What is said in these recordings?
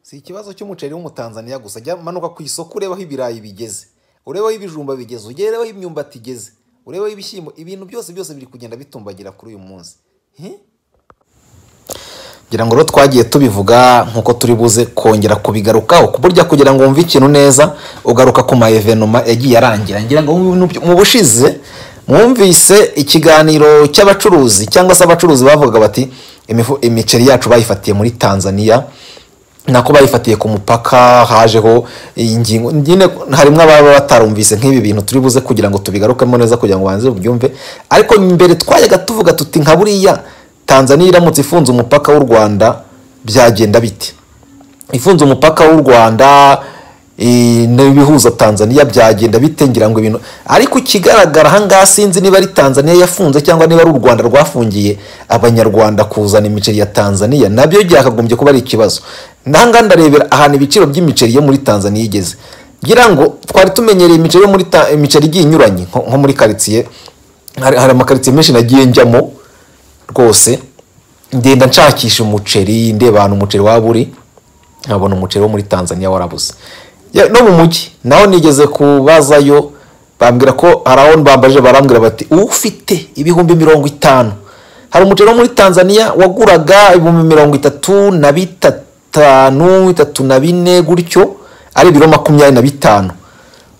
si ikibazo cy'umuceri w'umutanzaniya gusa jya manuka ku isoko ureba aho ibirayi bigeze ureba aho ibijumba bigeze ureba aho imyumbati igeze ureba aho ibishyimbo ibintu byose byose biri kugenda bitumbagira kuri uyu munsi ngira ngo rero twagiye tubivuga nk'uko turi buze kongera kubigarukaho burya kugira ngo wumve ikintu neza ugaruka ku ma evenoma yagiye arangira ngira ngo mu bushize mwumvise ikiganiro cy'abacuruzi cyangwa se abacuruzi bavuga bati imiceri yacu bayifatiye muri tanzania nako bayifatiye ku mupaka hajeho ingingo nyine harimo ababa batarumvise nk'ibi bintu turi buze kugira ngo tubigarukemo neza kugira ngo banze ubyumve ariko mbere twajyaga tuvuga tuti nka buriya tanzania iramutse ifunze umupaka w'u rwanda byagenda bite ifunze umupaka w'u rwanda n'ibihuza tanzania byagenda bite ngira ngo ibintu ariko ikigaragara ahangaha sinzi niba ari tanzania yafunze cyangwa niba ari u rwanda rwafungiye abanyarwanda kuzana imiceri ya tanzania nabyo byakagombye kuba ari ikibazo nanga ndarebera ahantu ibiciro by'imiceri yo muri tanzania igeze ngira ngo twari tumenyereye imiceri yo muri imiceri igiye inyuranye nko muri karitsiye hari amakaritsiye menshi nagiye njyamo rwose ngenda nshakisha umuceri ndeba ahantu umuceri waba uri nkabona umuceri wo muri tanzania warabuze no mu mujyi naho nigeze kubazayo bambwira ko hari aho bambaje barambwira bati ufite ibihumbi mirongo itanu hari umuceri wo muri tanzania waguraga ibihumbi mirongo itatu na bitanu itatu na bine gutyo ari ibiro makumyabiri na bitanu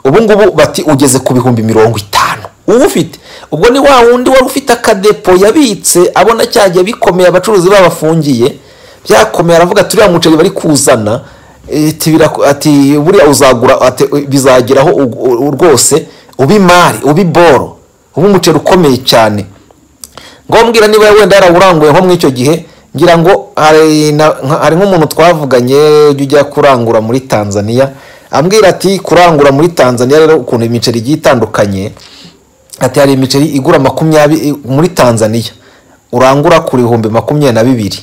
ubungubu bati ugeze ku bihumbi mirongo itanu uwufite ubwo ni wa wundi wari ufite akadepo yabitse abona cyagiye bikomeye abacuruzi babafungiye byakomeye aravuga turiya muceri bari kuzana ati buriya uzagura bizageraho rwose ubimari ubiboro uba umuceri ukomeye cyane ngombwira niba wenda yarawuranguye nko muri icyo gihe ngira ngo hari nk'umuntu twavuganye ujya ujya kurangura muri tanzania ambwira ati kurangura muri tanzania rero ukuntu imiceri igiye itandukanye ati hari imiceri igura makumyabiri muri tanzania urangura ku bihumbi makumyabiri na bibiri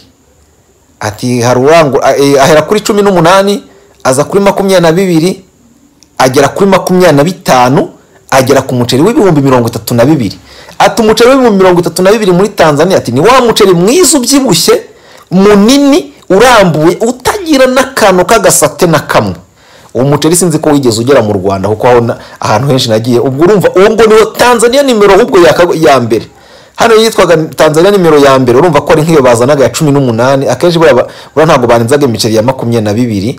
ati hari urangura ahera kuri cumi n'umunani aza kuri makumyabiri na bibiri agera kuri makumyabiri na bitanu agera ku muceri w'ibihumbi mirongo itatu na bibiri ati umuceri w'ibihumbi mirongo itatu na bibiri muri tanzania ati ni wa muceri mwiza ubyibushye munini urambuye utagira n'akantu k'agasate na kamwe uwo muceri sinzi ko wigeze ugera mu rwanda kuko ahantu henshi nagiye ubwo urumva uwo ngo niwo tanzania nimero ahubwo ya mbere hano yitwaga tanzania nimero ya mbere urumva ko ari nk'iyo bazanaga ya cumi n'umunani akenshi buriya ntabwo banenzaga imiceri ya makumyabiri na bibiri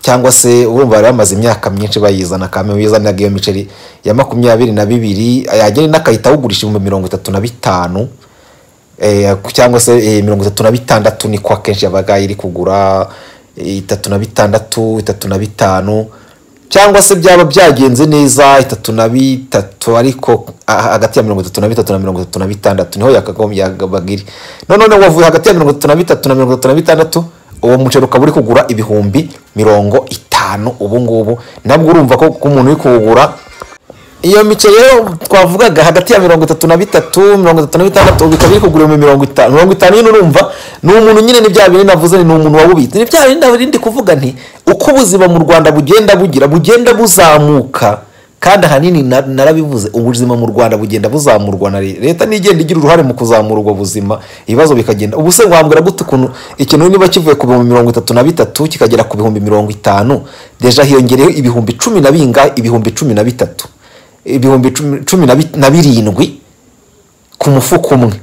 cyangwa se urumva bari bamaze imyaka myinshi bayizana kame bizanaga iyo miceri ya makumyabiri na bibiri yagera inakahita awugurisha ibihumbi mirongo itatu na bitanu cyangwa se mirongo itatu na bitandatu niko akenshi yabaga iri kugura itatu na bitandatu itatu na bitanu cyangwa se byaba byagenze neza itatu na bitatu ariko hagati ya mirongo itatu na bitatu na mirongo itatu na bitandatu niho yakagombye iri noneho wavuye hagati ya mirongo itatu na bitatu na mirongo itatu na bitandatu uwo muceri ukaba uri kugura ibihumbi mirongo itanu ubu ngubu nabwo urumva ko umuntu uri kuwugura iyo miceri rero twavugaga hagati ya mirongo itatu na bitatu mirongo itatu na bitandatu bikaba biri kugura mirongo itanu mirongo itanu nyine urumva ni umuntu nyine ni bya bindi navuze ni umuntu wabubitse ni bya bindi narindi kuvuga nti uko ubuzima mu rwanda bugenda bugira bugenda buzamuka kandi ahanini narabivuze ubuzima mu rwanda bugenda buzamurwa na leta n'igenda igira uruhare mu kuzamura ubwo buzima ibibazo bikagenda ubu se wambwira gute ukuntu ikintu niba kivuye ku bihumbi mirongo itatu na bitatu kikagera ku bihumbi mirongo itanu deja hiyongereyeho ibihumbi cumi na bingahe ibihumbi cumi na bitatu ibihumbi cumi na birindwi ku mufuka umwe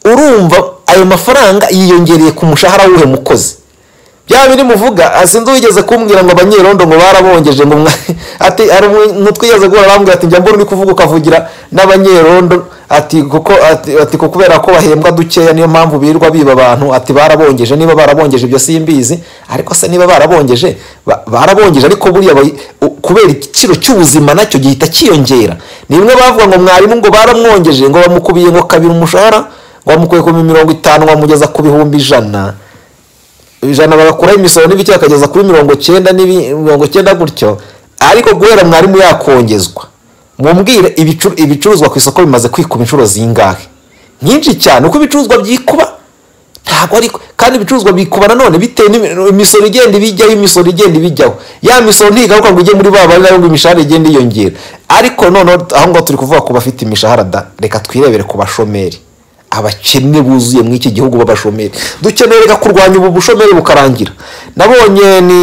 urumva ayo mafaranga yiyongereye ku mushahara w'uhe mukozi byaba biri muvuga sinzi wigeze kumbwira ngo abanyerondo ngo barabongeje ngo ati ntitwigeze guhura bambwira ati njya mbona uri kuvuga ukavugira n'abanyerondo ati kuko ati kubera ko bahembwa dukeya niyo mpamvu birirwa biba abantu ati barabongeje niba barabongeje ibyo simbizi ariko se niba barabongeje barabongeje ariko buriya kubera igiciro cy'ubuzima nacyo gihita cyiyongera ni bimwe bavuga ngo mwarimu ngo baramwongeje ngo bamukubiye ngo kabiri umushahara ngo bamukuye ku mirongo itanu bamugeza ku bihumbi ijana ijana bagakuraho imisoro n'ibiki bakageza kuri mirongo cyenda mirongo icyenda gutyo ariko guhera mwarimu yakongezwa mumbwire ibicuruzwa ku isoko bimaze kwikuba inshuro zingahe nyinshi cyane uko ibicuruzwa byikuba ntabwo ariko kandi ibicuruzwa bikuba nanone bitewe imisoro igenda ibijyaho imisoro igenda ibijyaho ya misoro ntigaruka ngo ujye muri ba bari nayo ngo imishahara igenda iyongera ariko noneho aho ngaho turi kuvuga ku bafite imishahara da reka twirebere ku bashomeri abakene buzuye muri iki gihugu b'abashomeri dukeneye reka kurwanya ubu bushomeri bukarangira nabonye ni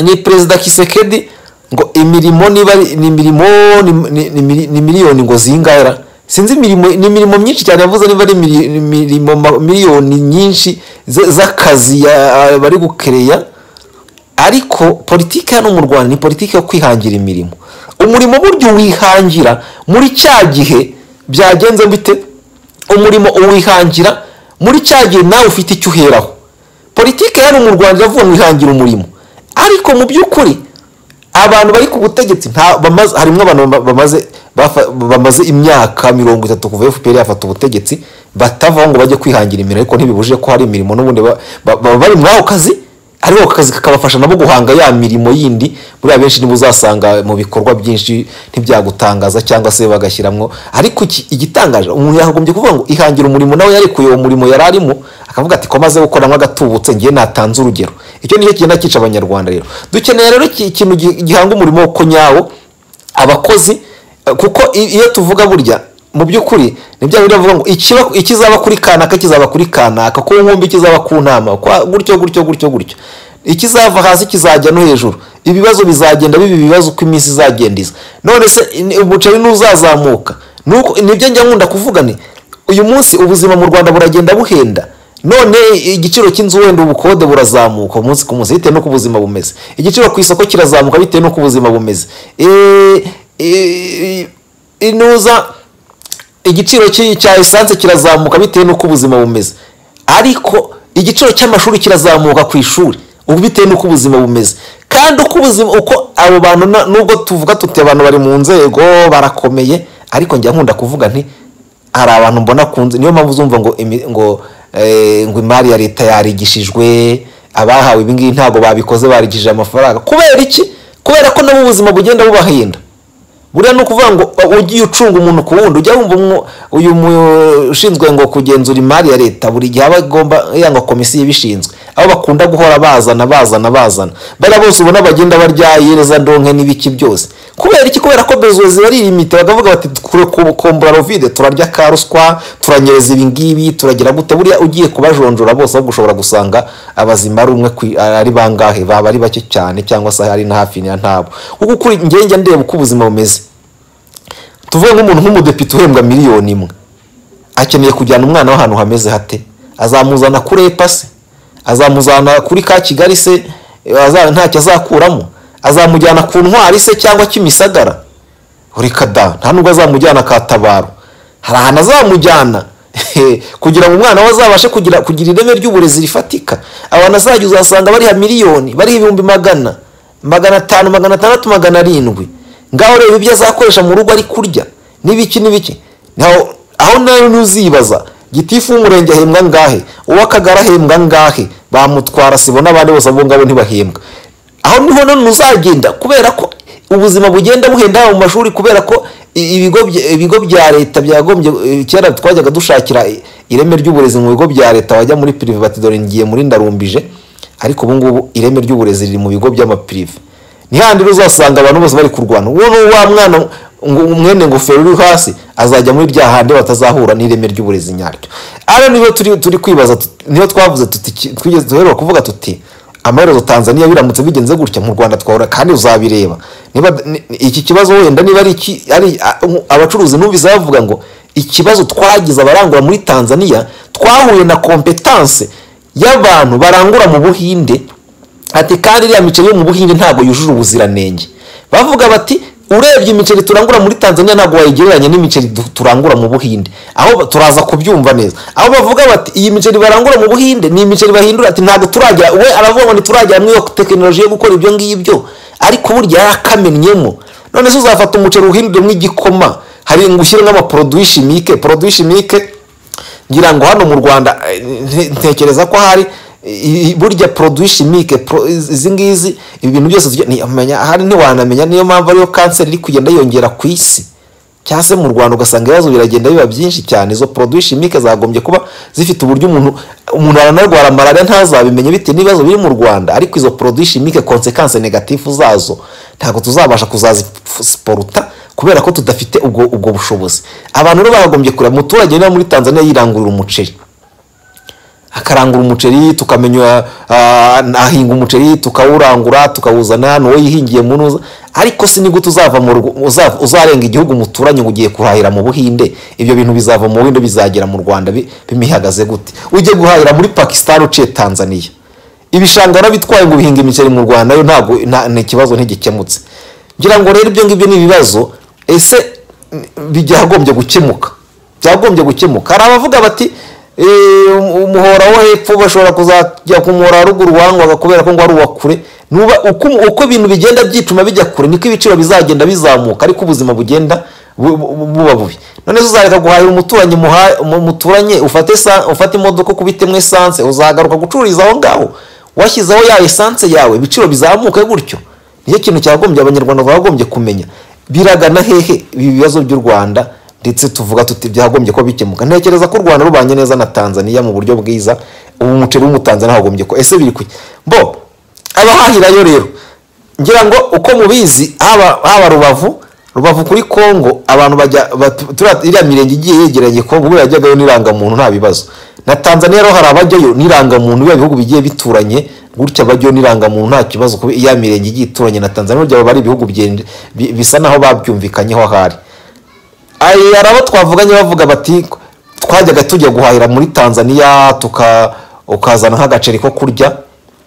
ni perezida kisekedi ngo imirimo niba ari- ni imirimo ni- ni- ni mili- ni miliyoni ngo zingahera sinzi imirimo ni imirimo myinshi cyane yavuze niba ari mili- ni imirimo ma- miliyoni nyinshi z- z'akazi ya- bari gukereya ariko politiki hano mu rwanda ni politiki yo kwihangira imirimo umurimo buryo wihangira muri cya gihe byagenze bite umurimo uwihangira muri cya gihe nawe ufite icyo uheraho politiki hano mu rwanda iravuga ngo wihangira umurimo ariko mu by'ukuri abantu bari ku butegetsi nta- bamaze- harimo abantu bama- bamaze bafa- bamaze imyaka mirongo itatu kuva fpr yafata ubutegetsi batavaho ngo bajye kwihangira imirimo ariko ntibibujije ko hari imirimo n'ubundi ba- ba- baba bari muri ako kazi ariko ako kazi kakabafasha nabo guhanga ya mirimo yindi buriya benshi niba uzasanga mu bikorwa byinshi ntibyagutangaza cyangwa se bagashyiramo ariko iki- igitangaje umuntu yagombye kuvuga ngo ihangira umurimo nawe yarekuye uwo murimo yari arimo akavuga ati ko amaze gukora nk'agatubutse ngiye natanze urugero icyo nicyo kigenda cyica abanyarwanda rero dukeneye rero iki- ikintu gi- gihanga umurimo ko nyawo abakozi eh, kuko i- iyo tuvuga burya mu by'ukuri ni bya bindi bavuga ngo ikiba- ikizaba kuri kanaka kizaba kuri kanaka ku nkumbi kizaba ku ntama kwa- gutyo gutyo gutyo gutyo ikizava hasi kizajya no hejuru ibibazo bizagenda biba ibibazo uko iminsi izagenda iza none se in- umuceri ntuzazamuka Nuko- nibyo njya nkunda kuvuga ni uyu munsi ubuzima mu rwanda buragenda buhenda none igiciro cy'inzu wenda ubukode burazamuka umunsi ku munsi bitewe n'uko ubuzima bumeze igiciro ku isoko kirazamuka bitewe n'uko ubuzima bumeze Eh, eh, inuza igiciro cy'i- cya esanse kirazamuka bitewe n'uko ubuzima bumeze ariko igiciro cy'amashuri kirazamuka ku ishuri ubu bitewe n'uko ubuzima bumeze kandi uko ubuzima uko abo bantu na- nubwo tuvuga tuti abantu bari mu nzego barakomeye ariko njya nkunda kuvuga nti hari abantu mbona kunze niyo mpamvu uzumva ngo imi- ngo eh, ngo imari ya leta yarigishijwe abahawe ibi ngibi ntabwo babikoze barigishije amafaranga kubera iki kubera ko nabo ubuzima bugenda bubahenda buriya ni ukuvuga ngo uh, ugiye ucunga umuntu ku wundi ujya wumva umwo- uyu mu- ushinzwe ngo kugenzura imari ya leta buri gihe aba agomba yanga komisiyo ibishinzwe aho bakunda guhora bazana bazana bazana bariya bose ubona bagenda barya yereza ndonke n'ibiki byose kubera iki kubera ko bezozi baririmite bakavuga bati kure kukombura rovide turarya ka ruswa turanyereza ibi ngibi turagira gute buriya ugiye kubajonjora bose ahubwo ushobora gusanga abazima ari umwe kwi- ari bangahe baba ari bake cyane cyangwa se ari na hafi na ntabo kuko kuri ngenge ndeba uko ubuzima bumeze tuvuge nk'umuntu nk'umudepite uhembwa miliyoni imwe akeneye kujyana umwana w'ahantu hameze hate azamuzana kuri epa se azamuzana kuri ka kigali se Eh, aza- ntacyo azakuramo azamujyana ku ntwari se cyangwa kimisagara reka da nta nubwo azamujyana katabaro hari ahantu azamujyana kugira ngo umwana we azabashe kugira kugira ireme ry'uburezi rifatika abantu azajya uzasanga bariha miliyoni bariha ibihumbi magana magana atanu magana atandatu magana arindwi ngaho reba ibyo azakoresha mu rugo ari kurya n'ibiki n'ibiki Naho- aho nawe ntuzibaza gitifu w'umurenge ahembwa ngahe uw'akagari ahembwa ngahe bamutwara sibona abandi bose abo ngabo ntibahembwa aho niho none uzagenda kubera ko ubuzima bugenda buhenda haba mu mashuri kubera ko i- ibigo bya- ibigo bya leta byagombye eh, kera twajyaga dushakira i- ireme ry'uburezi mu bigo bya leta wajya muri pirive bati dore ngiye muri ndarumbije ariko ubu ngubu ireme ry'uburezi riri mu bigo by'amapirive ni handi rero uzasanga abantu bose bari kurwana uwo ni wa mwana ngo umwene ngofero uri hasi azajya muri bya handi batazahura n'ireme ry'uburezi nyaryo ara niyo turi turi kwibaza tut- niyo twavuze tuti ki- twigeze duherwa kuvuga tuti amaherezo tanzania biramutse bigenze gutya mu rwanda twahora kandi uzabireba niba ni- ni- iki kibazo wenda niba ari iki ari a- um, abacuruzi numvise bavuga ngo ikibazo twagize abarangura muri tanzania twahuye na kompetanse y'abantu barangura mu buhinde ati kandi iriya miceri yo mu buhinde ntabwo yujuje ubuziranenge bavuga bati urebye imiceri turangura muri tanzania ntabwo wayigereranya n'imiceri du- turangura mu buhinde aho ba- turaza kubyumva neza aho bavuga bati iyi miceri barangura mu buhinde ni imiceri bahindura ati ntabwo turagera we aravuga ngo ntituragera muri iyo tekinoloji yo gukora ibyo ngibyo ariko burya yarakamenyemo none se uzafata umuceri uhinduremo igikoma hari ngo ushyiremo amaporoduwi shimike poroduwi shimike ngira ngo hano mu rwanda eh, nte- ntekereza ko hari i- i- burya poroduwi shimike pro- izi ngizi ibi bintu byose tujya- ni- amenya- ahari ntiwanamenya niyo mpamvu ariyo kanseri iri kugenda yongera ku isi cyangwa se mu rwanda ugasanga ibibazo biragenda biba byinshi cyane izo poroduwi shimike zagombye kuba zifite uburyo umuntu umuntu aranarwara malariya ntazabimenye bitewe n'ibibazo biri mu rwanda ariko izo poroduwi shimike konsekanse negatifu zazo ntabwo tuzabasha kuzazisiporuta kubera ko tudafite ubwo ubwo bushobozi abantu rero bagombye kureba umuturage niba muri tanzania yirangurira umuceri akarangura umuceri tukamenya ah, ahinga umuceri tukawurangura tukawuzana hano wowe yihingiye mu ntuza ariko si nigute uzava mu rugo- uza- uzarenga igihugu muturanye ngo ugiye kurahira mu buhinde ibyo bintu bizava mu buhinde bizagera mu rwanda bi- bimihagaze gute ujye guhahira muri pakistan uciye tanzania ibishanga warabitwaye ngo ubihinga imiceri mu rwanda yo ntabwo nta- ni ikibazo ntigikemutse ngira ngo rero ibyo ngibyo ni ibibazo ese byagombye gukemuka byagombye gukemuka hari abavuga bati "Eh, umuhora wo hepfo bashobora kuzajya ku muhora wa ruguru wangwaga kubera ko ngo ari uwa kure Nuba- uko uko ibintu bigenda byicuma bijya kure niko ibiciro bizagenda bizamuka ariko ubuzima bugenda bu- bu- buba bubi none se uzareka guhahira umuturanyi muha- mu- muturanye ufate sa- ufate imodoka ukubitemo esanse uzagaruka gucururiza aho ngaho washyizeho ya esanse yawe ibiciro bizamuke gutyo nicyo kintu cyagombye abanyarwanda bagombye kumenya biragana hehe ibi bibazo by'u rwanda ndetse tuvuga tuti byagombye ko bikemuka ntekereza ko u rwanda rubanye neza na tanzania mu buryo bwiza ubu umuceri w'umutanzania hagombye ko ese biri kuki bo abahahirayo rero ngira ngo uko mubizi haba haba rubavu rubavu kuri kongo abantu bajya bat- turiya- iriya mirenge igiye yegeranye kongo buriya yajyagayo n'irangamuntu nta bibazo na tanzania rero hari abajyayo n'irangamuntu biba bihugu bigiye bituranye gutya bajyayo n'irangamuntu nta kibazo kuba iya mirenge igiye ituranye na tanzania burya baba ari ibihugu byende- bi- bisa naho babyumvikanyeho ahari Aya, hari abo twavuganye bavuga bati twajyaga tujya guhahira muri tanzania tuka ukazana nk'agaceri ko kurya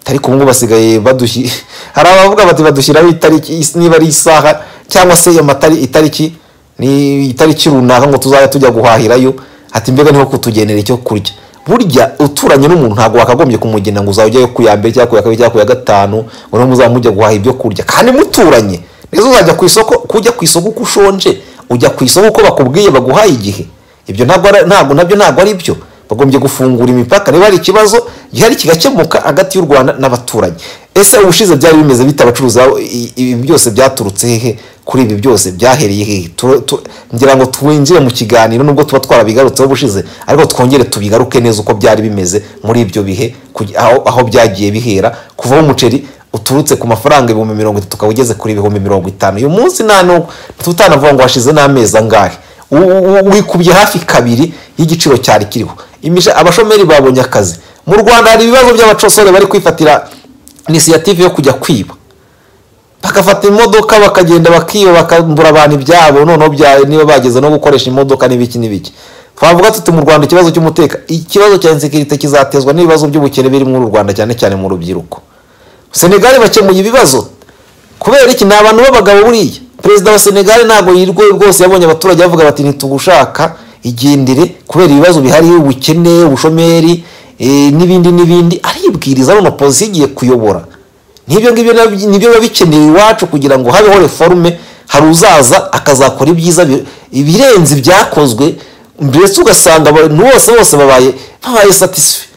ariko ubu ngubu basigaye badushi hari abavuga bati badushyiraho itariki is- niba ari isaha cyangwa se iyo matari itariki ni itariki runaka ngo tuzajya tujya guhahirayo ati mbega niho kutugenera icyo kurya burya uturanye n'umuntu ntabwo wakagombye kumugena ngo uzajyayo ku ya mbere cyangwa ku ya kabiri cyangwa ku ya gatanu ngo niho muzaba mujya guhaha ibyo kurya kandi muturanye nizo uzajya ku isoko kujya ku isoko uko ushonje ujya ku isoko uko bakubwiye baguhaye igihe ibyo ntabwo ari- ntabwo nabyo ntabwo ari byo bagombye gufungura imipaka niba hari ikibazo gihari kigakemuka hagati y'u rwanda n'abaturanyi ese ubushize byari bimeze bite abacuruzi babo? I- ibi byose byaturutse hehe kuri ibi byose byahereye hehe Tu- tu- ngira ngo twinjire mu kiganiro nubwo tuba twarabigarutseho ubushize ariko twongere tubigaruke neza uko byari bimeze muri ibyo bihe kugi- aho aho byagiye bihera kuvaho umuceri uturutse ku mafaranga ibihumbi mirongo itatu ukaba ugeze kuri ibihumbi mirongo itanu uyu munsi nta n'ubu tutanavuga ngo hashize n'amezi angahe U- u- u- wikubye hafi kabiri y'igiciro cyari kiriho Imisha- abashomeri babonye akazi mu rwanda hari ibibazo by'abacosore bari kwifatira inisiyative yo kujya kwiba bagafata imodoka bakagenda bakiba bakambura abantu ibyabo noneho bya niba bageze no gukoresha imodoka n'ibiki n'ibiki twavuga tuti mu rwanda ikibazo cy'umuteka ikibazo cya insekirite kizatezwa n'ibibazo by'ubukene biri muri u rwanda cyane cyane mu rubyiruko senegali bakemuye ibibazo kubera iki ni abantu b'abagabo buriya perezida wa senegali ntabwo yirwe rwose yabonye abaturage bavuga bati ntitugushaka igendere kubera ibibazo bihari ubukene ubushomeri eh, n'ibindi n'ibindi aribwiriza none opozisiyo igiye kuyobora n'ibyo ngibyo nabyo- nibyo biba bikenewe iwacu kugira ngo habeho reforume hari uzaza akazakora ibyiza bi- ibirenze ibyakozwe mbese ugasanga abantu bose bose babaye babaye satisfait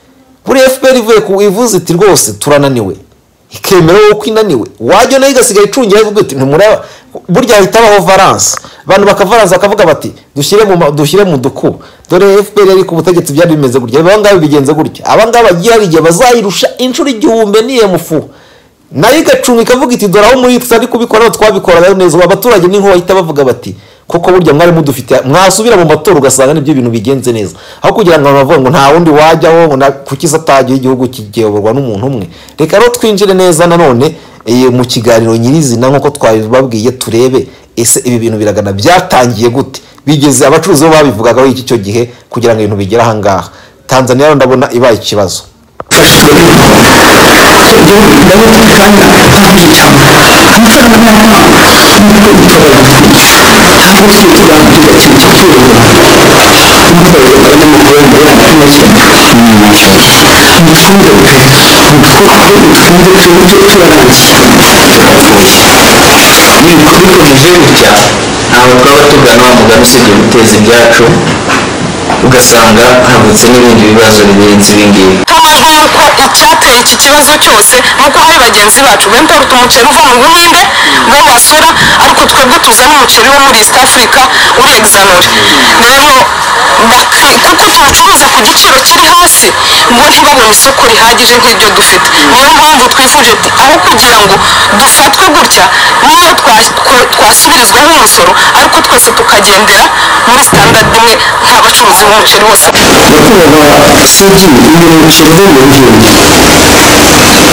buri fpr ivuye ku ivuze iti rwose turananiwe ikemera wowe ko inaniwe wajya nayo igasigaye icungira ivuga iti ntimureba burya hahita habaho varanse abantu bakavaranse bakavuga bati dushyire mu ma- dushyire mu dukubo dore fpr yari ku butegetsi byari bimeze gutya abangaba bigenze gutya abangaba bagiye hari igihe bazayirusha inshuro igihumbi n'iyemufu nayo igacunga ikavuga iti dore aho muri twe ari kubikora aho twabikoraga neza ubu abaturage ni nko bahita bavuga bati kuko burya mwari mudufite mwasubira mu matora ugasanga nibyo bintu bigenze neza aho kugira ngo bavuge ngo nta wundi wajyaho ngo na- kuki se atagiye igihugu kiyoborwa n'umuntu umwe reka rero twinjire neza nanone eh, mu kiganiro nyirizina nk'uko twabibabwiye turebe ese ibi bintu biragana byatangiye gute bigeze abacuruzi bo babivugagaho iki cyo gihe kugira ngo ibintu bigere aha ngaha tanzaniya rero ndabona ibaye ikibazo bikomeje gutya ntabwo twaba tugana wa mugani usibye guteza ibyacu ugasanga havutse n'ibindi bibazo birenze ibingibi habayeho yuko icyateye iki kibazo cyose nuko hari bagenzi bacu bempa uruta umuceri uva mu buhinde uva mu basura ariko twebwe tuzana umuceri wo muri east africa uri egizanore rero baki- kuko tuwucuruza ku giciro kiri hasi bo ntibabone isoko rihagije nk'iryo dufite niyo mpamvu twifuje ati aho kugira ngo dufatwe gutya gutya nk'ubu twa- twa- twasubirizwaho umusoro ariko twese tukagendera muri standard imwe nk'abacuruzi b'umuceri bose gukorera soji ibintu bishyize mu ngingo uzashobore umufuka wa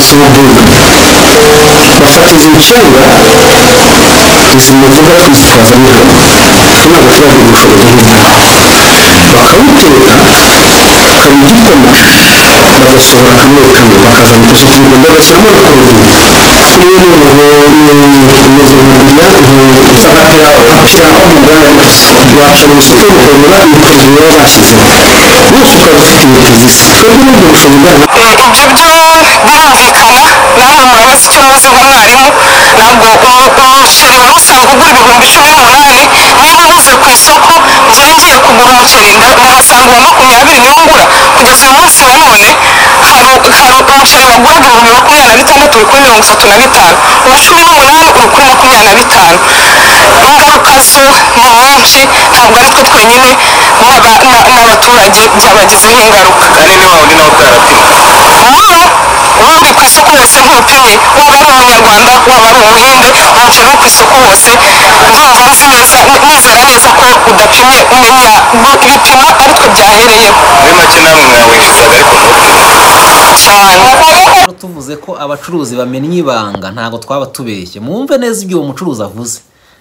soduka bafatiza ibicuruzwa izi mufuka bakitwaza ntabwo ntabwo abaturage bifuza ntabwo bakabiteka bakaba igikoma bagasohora kamwe kamwe bakazana uduce tubiri bagashyiramo urukundo niyo umeze nk'umuriya nsakara ushyiraho umuganda wacana ibishuko bikomera ibikubiye bashyizemo byose ukaba dufite inkweto zisa twebwe n'ibyo bishobora ibyo byo birumvikana namwe murabizi ko muzi nk'umwarimu ntabwo umuceri wari usanzwe ugura ibihumbi cumi n'umunani niba nkoze ku isoko njyewe ngiye kugura umuceri nkamusanga uwa makumyabiri niwo ngura kugeza uyu munsi na none hari hari umuceri wagura ibihumbi makumyabiri na bitandatu uri kuri mirongo itatu na bitanu uwa cumi n'umunani uri kuri makumyabiri na bitanu ingaruka zo ni nyinshi ntabwo ari twe twenyine n'abaturage byabagizeho ingaruka banini wawe nawe bwarapimwe wowe wowe uri ku isoko wese ntupimye waba ari umunyarwanda waba ari umuhinde umuceri wo ku isoko wose ndumva muzi neza muzera neza ko udapimye mumenya gu- ibipimo ari twe byahereyeho muri make namwe mwawifuza biri ku murongo cyane Hano tuvuze ko abacuruzi bamenya ibanga ntabwo twaba tubeshye mwumve neza ibyo uwo mucuruzi avuze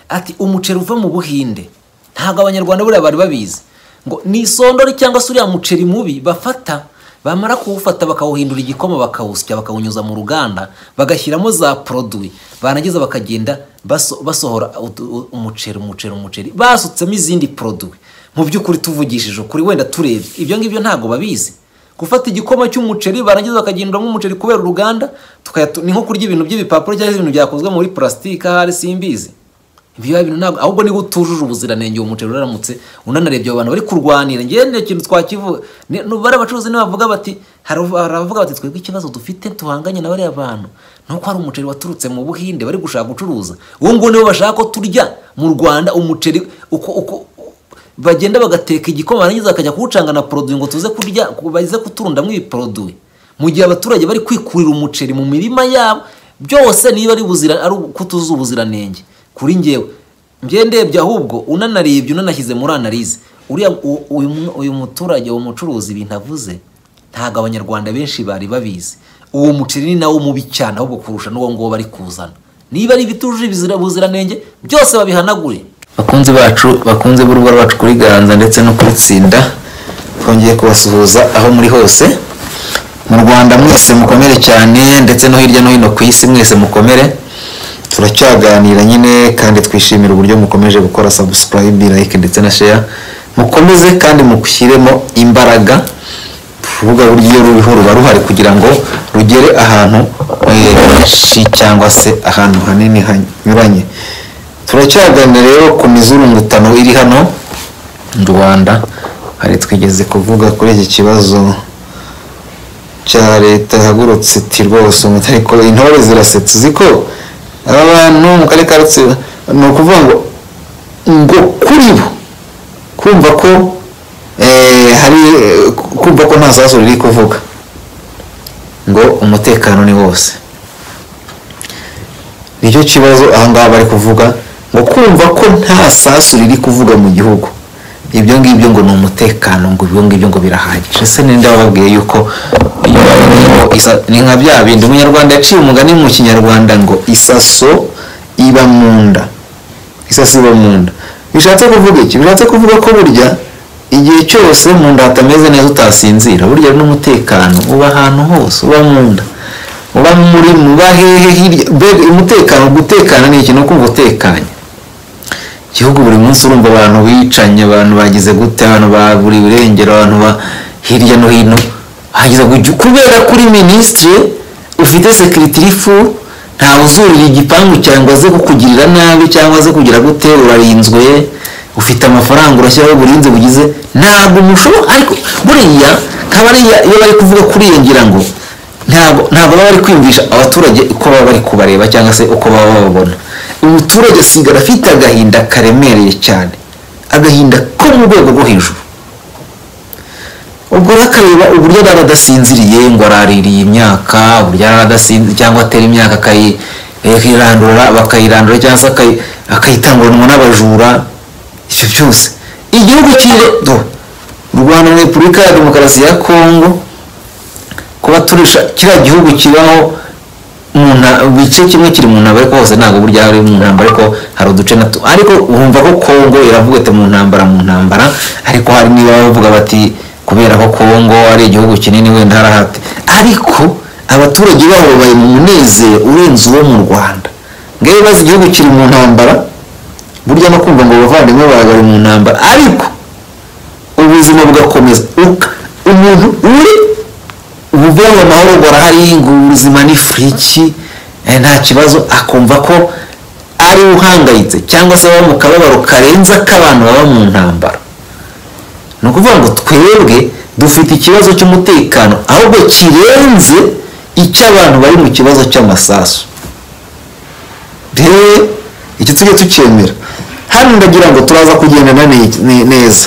ati umuceri uva mu buhinde ntabwo abanyarwanda buriya bari babizi ngo ni isondori cyangwa se uriya muceri mubi bafata bamara kuwufata bakawuhindura igikoma bakawusya bakawunyuza mu ruganda bagashyiramo za poroduwi barangiza bakagenda baso- basohora utu- u- umuceri umuceri umuceri basutsemo izindi poroduwi mu by'ukuri tuvugishije ukuri wenda turebye ibyo ngibyo ntabwo babizi gufata igikoma cy'umuceri barangiza bakagendamo umuceri kubera uruganda tukayatu- ni nko kurya ibintu by'ibipapuro cyangwa se ibintu byakozwe muri purasitike ahari simbizi ibyo bintu ntabwo ahubwo niba utujuje ubuziranenge uwo muceri uraramutse unanarebye abo bantu bari kurwanira njyewe ni ikintu twakivuga Ni- ni- bariya bacuruzi nibavuga bati haravu- haravuga bati twebwe ikibazo dufite duhanganye na bariya bantu ni uko hari umuceri waturutse mu buhinde bari gushaka gucuruza uwo nguwo nibo bashaka ko turya mu rwanda umuceri uko uko bagenda bagateka igikoma barangiza bakajya kuwucanga na poroduwi ngo tuze kurya baze kuturundamo ibiporoduwi mu gihe abaturage bari kwikurira umuceri mu mirima yabo byose niba ari buzira ari kutuzi ubuziranenge kuri ngewe njye ndebye ahubwo unanarebye unanashyize muri analize uriya u- uyu mu- uyu muturage uwo mucuruzi ibintu avuze ntabwo abanyarwanda benshi bari babizi uwo muceri ni nawo mubi cyane ahubwo kurusha n'uwo nguwo bari kuzana niba ari ibitujuje ibizira- ubuziranenge byose babihanagure bakunzi bacu bakunze b'urugo rwacu kuri ganza ndetse no kuri tsinda twongeye kubasuhuza aho muri hose mu rwanda mwese mukomere cyane ndetse no hirya no hino ku isi mwese mukomere turacyaganira nyine kandi twishimira uburyo mukomeje gukora sabusikarayibe like ndetse na share mukomeze kandi mugushyiremo imbaraga urubuga buryo ruriho ruba ruhari kugira ngo rugere ahantu eh, henshi cyangwa se ahantu hanini hanyuranye turacyaganira rero ku mizurungutano iri hano mu rwanda hari twigeze kuvuga kuri iki kibazo cya leta ihagurutse iti rwose umutari ko intore zirasetse uziko aba bantu mu karere ka rutsiro ni ukuvuga ngo ngo kuri bo kumva ko eh, hari eh, kumva ko nta sasu riri kuvuga ngo umutekano ni wose nicyo kibazo ahangaha bari kuvuga ngo kumva ko nta sasu riri kuvuga mu gihugu ibyo ngibyo ngo ni umutekano ngo ibyo ngibyo ngo birahagije se ninde wababwiye yuko isa- ni nka bya bindi umunyarwanda yaciye umugani mu kinyarwanda ngo isaso iba mu nda isaso iba mu nda bishatse kuvuga iki bishatse kuvuga ko burya igihe cyose mu nda hatameze neza utasinzira burya n'umutekano uba ahantu hose uba mu nda uba muri muba hehe hirya mbega umutekano gutekana ni ikintu kumva utekanye igihugu buri munsi urumva abantu bicanye abantu bagize gute abantu baburi irengero abantu ba hirya no hino hagize kujya kubera kuri minisitiri ufite sekiritiri fu ntawe uzurira igipangu cyangwa aze kukugirira nabi cyangwa aze kugira gute urarinzwe ufite amafaranga urashyiraho uburinzi bugize ntabwo mushobora ariko buriya nkaba ariya iyo bari kuvuga kuriyongera ngo ntabwo ntabwo baba bari kwiyumvisha abaturage uko baba bari kubareba cyangwa se uko baba bababona umuturage asigara afite agahinda karemereye cyane agahinda ko mu rwego rwo hejuru ubwo urakareba uburyo yari adasinziriye ngo araririye imyaka uburyo yari adasinziriye cyangwa atera imyaka akayi- akayirandura bakayirandura cyangwa se akayi- akayitanguranwa n'abajura ibyo byose igihugu kiri u rwanda na repubulika ya demokarasi ya kongo kuba turisha kiriya gihugu kibaho mu nta- igice kimwe kiri mu ntambara ariko hose ntabwo burya ari mu ntambara ariko hari uduce na tu- ariko wumva ko kongo iravuga ati mu ntambara mu ntambara ariko hari niba bavuga bati kubera ko kongo ari igihugu kinini wenda harahati ariko abaturage baho babaye mu munezero urenze uwo mu rwanda ngewe bazi igihugu kiri mu ntambara burya no kumva ngo abavandimwe bawe bari mu ntambara ariko ubuzima bugakomeza Uka- umuntu uri ububeho amahoro barahari ngo ubuzima ni friki eh, nta kibazo akumva ko ari uhangayitse cyangwa se baba mu kababaro karenze ak'abantu baba mu ntambara ni ukuvuga ngo twebwe dufite ikibazo cy'umutekano ahubwo kirenze icy'abantu bari mu kibazo cy'amasasu rero icyo tujye tukemera hano ndagira ngo turaza kugendana ne- ne- neza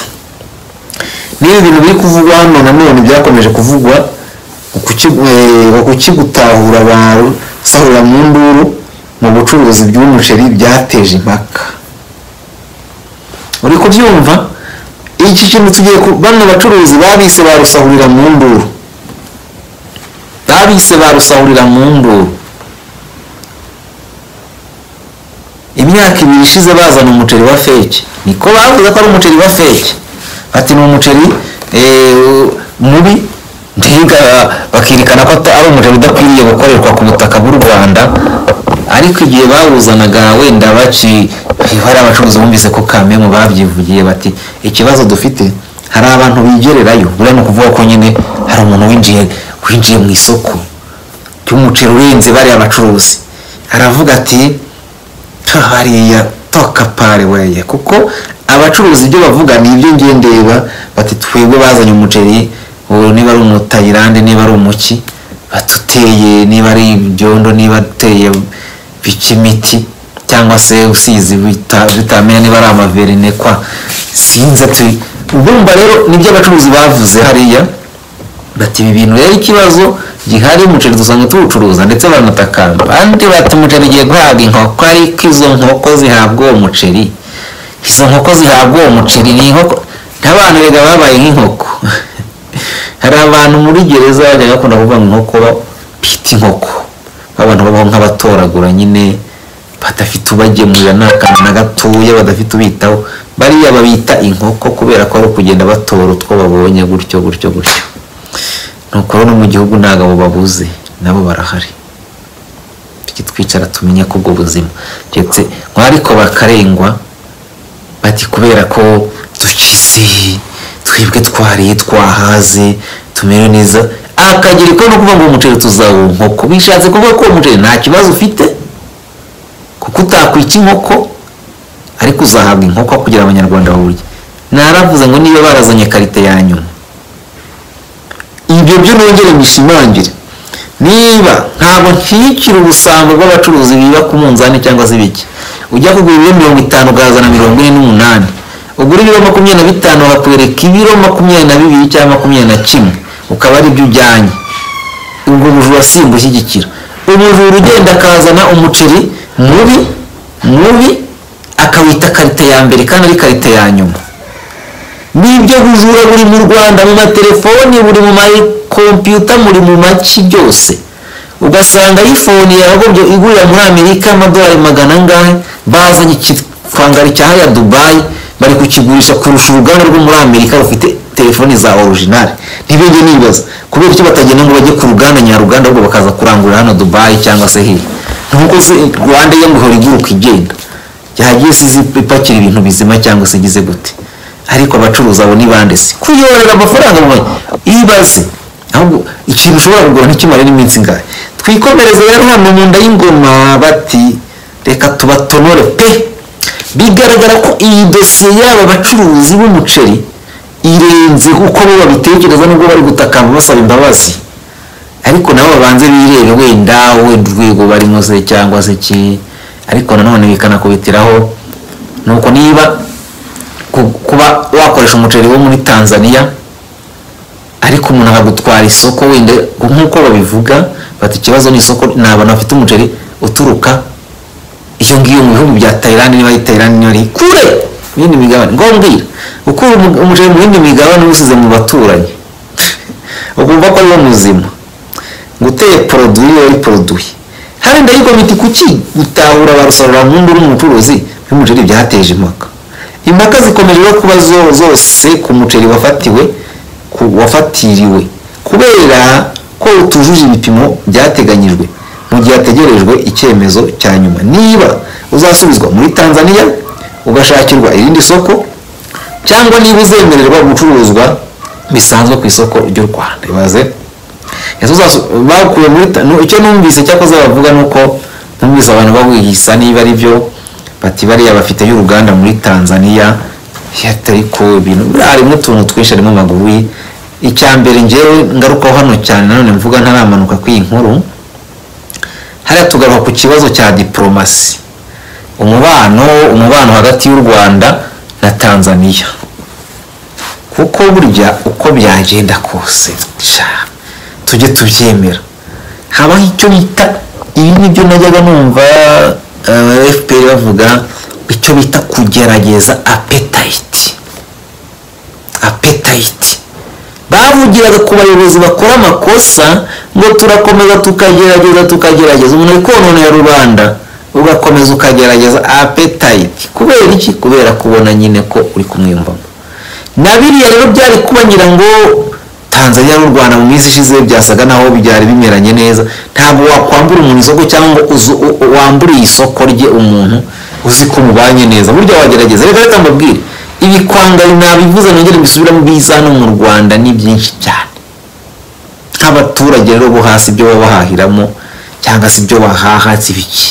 n'ibi bintu biri kuvugwa hano nanone byakomeje kuvugwa ukuki- eh, ukigutahura abantu sahura mu nduru mu bucuruzi bw'umuceri byateje impaka uri kubyumva iki kintu tugiye ku bano bacuruzi babise barusahurira mu nduru babise barusahurira mu nduru imyaka ibiri ishize bazana umuceri wa feke niko bavuze ko ari umuceri wa feke ati ni umuceri eh, mubi ntiga bakirikana ko ata- ari umuceri udakwiriye gukorerwa ku butaka bw'u rwanda ariko igihe bawuzanaga wenda baci hari abacuruzi bumvise ko kamemu babyivugiye bati ikibazo dufite hari abantu bigererayo buriya ni ukuvuga ko nyine hari umuntu winjiye winjiye mu isoko ry'umuceri urenze bariya bacuruzi aravuga ati hariya toka pare weye kuko abacuruzi ibyo bavuga ni ibyo ngiye ndeba bati twebwe bazanye umuceri ubu niba ari umutayirande niba ari umuki batuteye niba ari ibyondo niba duteye bikimiti cyangwa se usizi bita- bitamenya niba ari amaverine kwa sinzi ati ubumva rero nibyo abacuruzi bavuze hariya bati ibi bintu rero ikibazo gihari umuceri dusanga tuwucuruza ndetse banatakamba abandi bati umuceri ugiye guhabwa inkoko ariko izo nkoko zihabwa uwo muceri izo nkoko zihabwa uwo muceri ni inkoko nk'abantu rega babaye nk'inkoko hari abantu muri gereza bajya bakunda kuvuga ngo inkoko bita inkoko abantu babaho nk'abatoragura nyine badafite ubagemurira nta kantu na gatoya badafite ubitaho bariya babita inkoko kubera ko ari ukugenda batora utwo babonye gutyo gutyo gutyo nuko rero no mu gihugu ntabwo abo babuze nabo barahari tujye twicara tumenye ko ubwo buzima ndetse ngo ariko bakarengwa bati kubera ko dukize twebwe twariye twahaze tumere neza akagira iko no kuvuga ngo umuceri tuzawuha inkoko bishatse kuvuga ko uwo muceri nta kibazo ufite kuko utakwika inkoko ariko uzahabwa inkoko kugira ngo abanyarwanda bawurye naravuze ngo niba barazanye karite ya nyuma ibyo byo nongere mbishimangire niba ntabwo nshyigikira ubusambo bw'abacuruzi biba ku munzani cyangwa se ibiki ujya kugura ibiro mirongo itanu ukazana mirongo ine n'umunani ugura ibiro makumyabiri na bitanu bakwereka ibiro makumyabiri na bibiri cyangwa makumyabiri na kimwe ukaba ari byo ujyanye ubwo bujura si ingushyigikira ubujura ugenda akazana umuceri mubi mubi akawita karite ya mbere kandi ari karite ya nyuma nibyo bujura buri mu rwanda mu matelefoni buri mu makompiyuta buri mu maki byose ugasanga ayifone yagombye igurira muri amerika amadolari magana angahe bazanye ikivangari cya hariya dubayi bari kukigurisha kurusha uruganda rwo muri amerika rufite telefoni za orijinali ntibijye nibaza kubera icyo batagenda ngo bajye ku ruganda nyaruganda ahubwo bakaza kurangurira hano dubayi cyangwa se hirya nkuko se rwanda yo ngo ihora iguruka igenda yagiye isize ipakira ibintu bizima cyangwa se igize gute ariko abacuruzi abo ni bande se kuyorera amafaranga mu ibaze ahubwo ikintu ushobora kugura ntikimare n'iminsi ingahe twikomereze rero hano mu nda y'ingoma bati reka tubatonore pe bigaragara ko iyi dosiye y'aba bacuruzi b'umuceri irenze uko bo babitekereza nubwo bari gutakamba basaba imbabazi ariko nabo babanze birebe wenda wenda urwego barimo se cyangwa se ki ariko nanone bikanakubitiraho nuko niba ku- kuba wakoresha umuceri wo muri tanzania ariko umuntu akagutwara isoko wenda nk'uko babivuga bati ikibazo ni isoko ni abantu bafite umuceri uturuka iyo ngiyo mu bihugu bya tayilandi niba ari tayilandi niba ari kure mu yindi migabane ngombwira ukura umu- umuceri mu yindi migabane uwusize mu baturanyi ukumva ko ariwo muzima guteye poroduwi iyo ari poroduwi hari ndayikomiti kuki gutahura ba rusororampundu n'umucuruzi y'umuceri byateje impaka impaka zikomeje no kuba zo- zose ku muceri wafatiwe ku- wafatiriwe kubera ko utujuje ibipimo byateganyijwe mu gihe hategerejwe icyemezo cya nyuma niba uzasubizwa muri tanzania ugashakirwa irindi soko cyangwa niba uzemererwa gucuruzwa bisanzwe ku isoko ry'u rwanda ibaze Ese uzasu- bakuye muri ta- nu- icyo numvise cyakoze bavuga ni uko numvise abantu bahwihisa niba ari byo bati bariya bafiteyo uruganda muri tanzania atari ko ibintu buriya harimo utuntu twinshi harimo amaguruye icya mbere ngewe ngarukaho hano cyane nanone mvuga ntaramanuka kuri iyi nkuru hariya tugaruka ku kibazo cya diporomasi umubano umubano hagati y'u rwanda na tanzania kuko burya uko byagenda kose sha, tujye tubyemera habaho icyo bita ibi nibyo najyaga numva eh, fpr bavuga icyo bita kugerageza apetayiti apetayiti bavugiraga ku bayobozi bakora amakosa ngo turakomeza tukagerageza tukagerageza umuntu ari kononera rubanda ugakomeza ukagerageza apetayiti kubera iki kubera kubona nyine ko uri kumwiyumvamo na biriya rero byari kuba ngira ngo tanzania n'u rwanda mu minsi ishize byasaga naho byari bimeranye neza ntabwo wakwambura umuntu isoko cyangwa ngo uzu- u- u- wamburiye isoko rye umuntu uzi ko mubanye neza burya wagerageza reka reka mbabwire ibikwangari nabivuze nongere mbisubiramo biza hano mu rwanda ni byinshi cyane nk'abaturage rero bo hasi ibyo baba bahahiramo cyangwa se ibyo bahaha si biki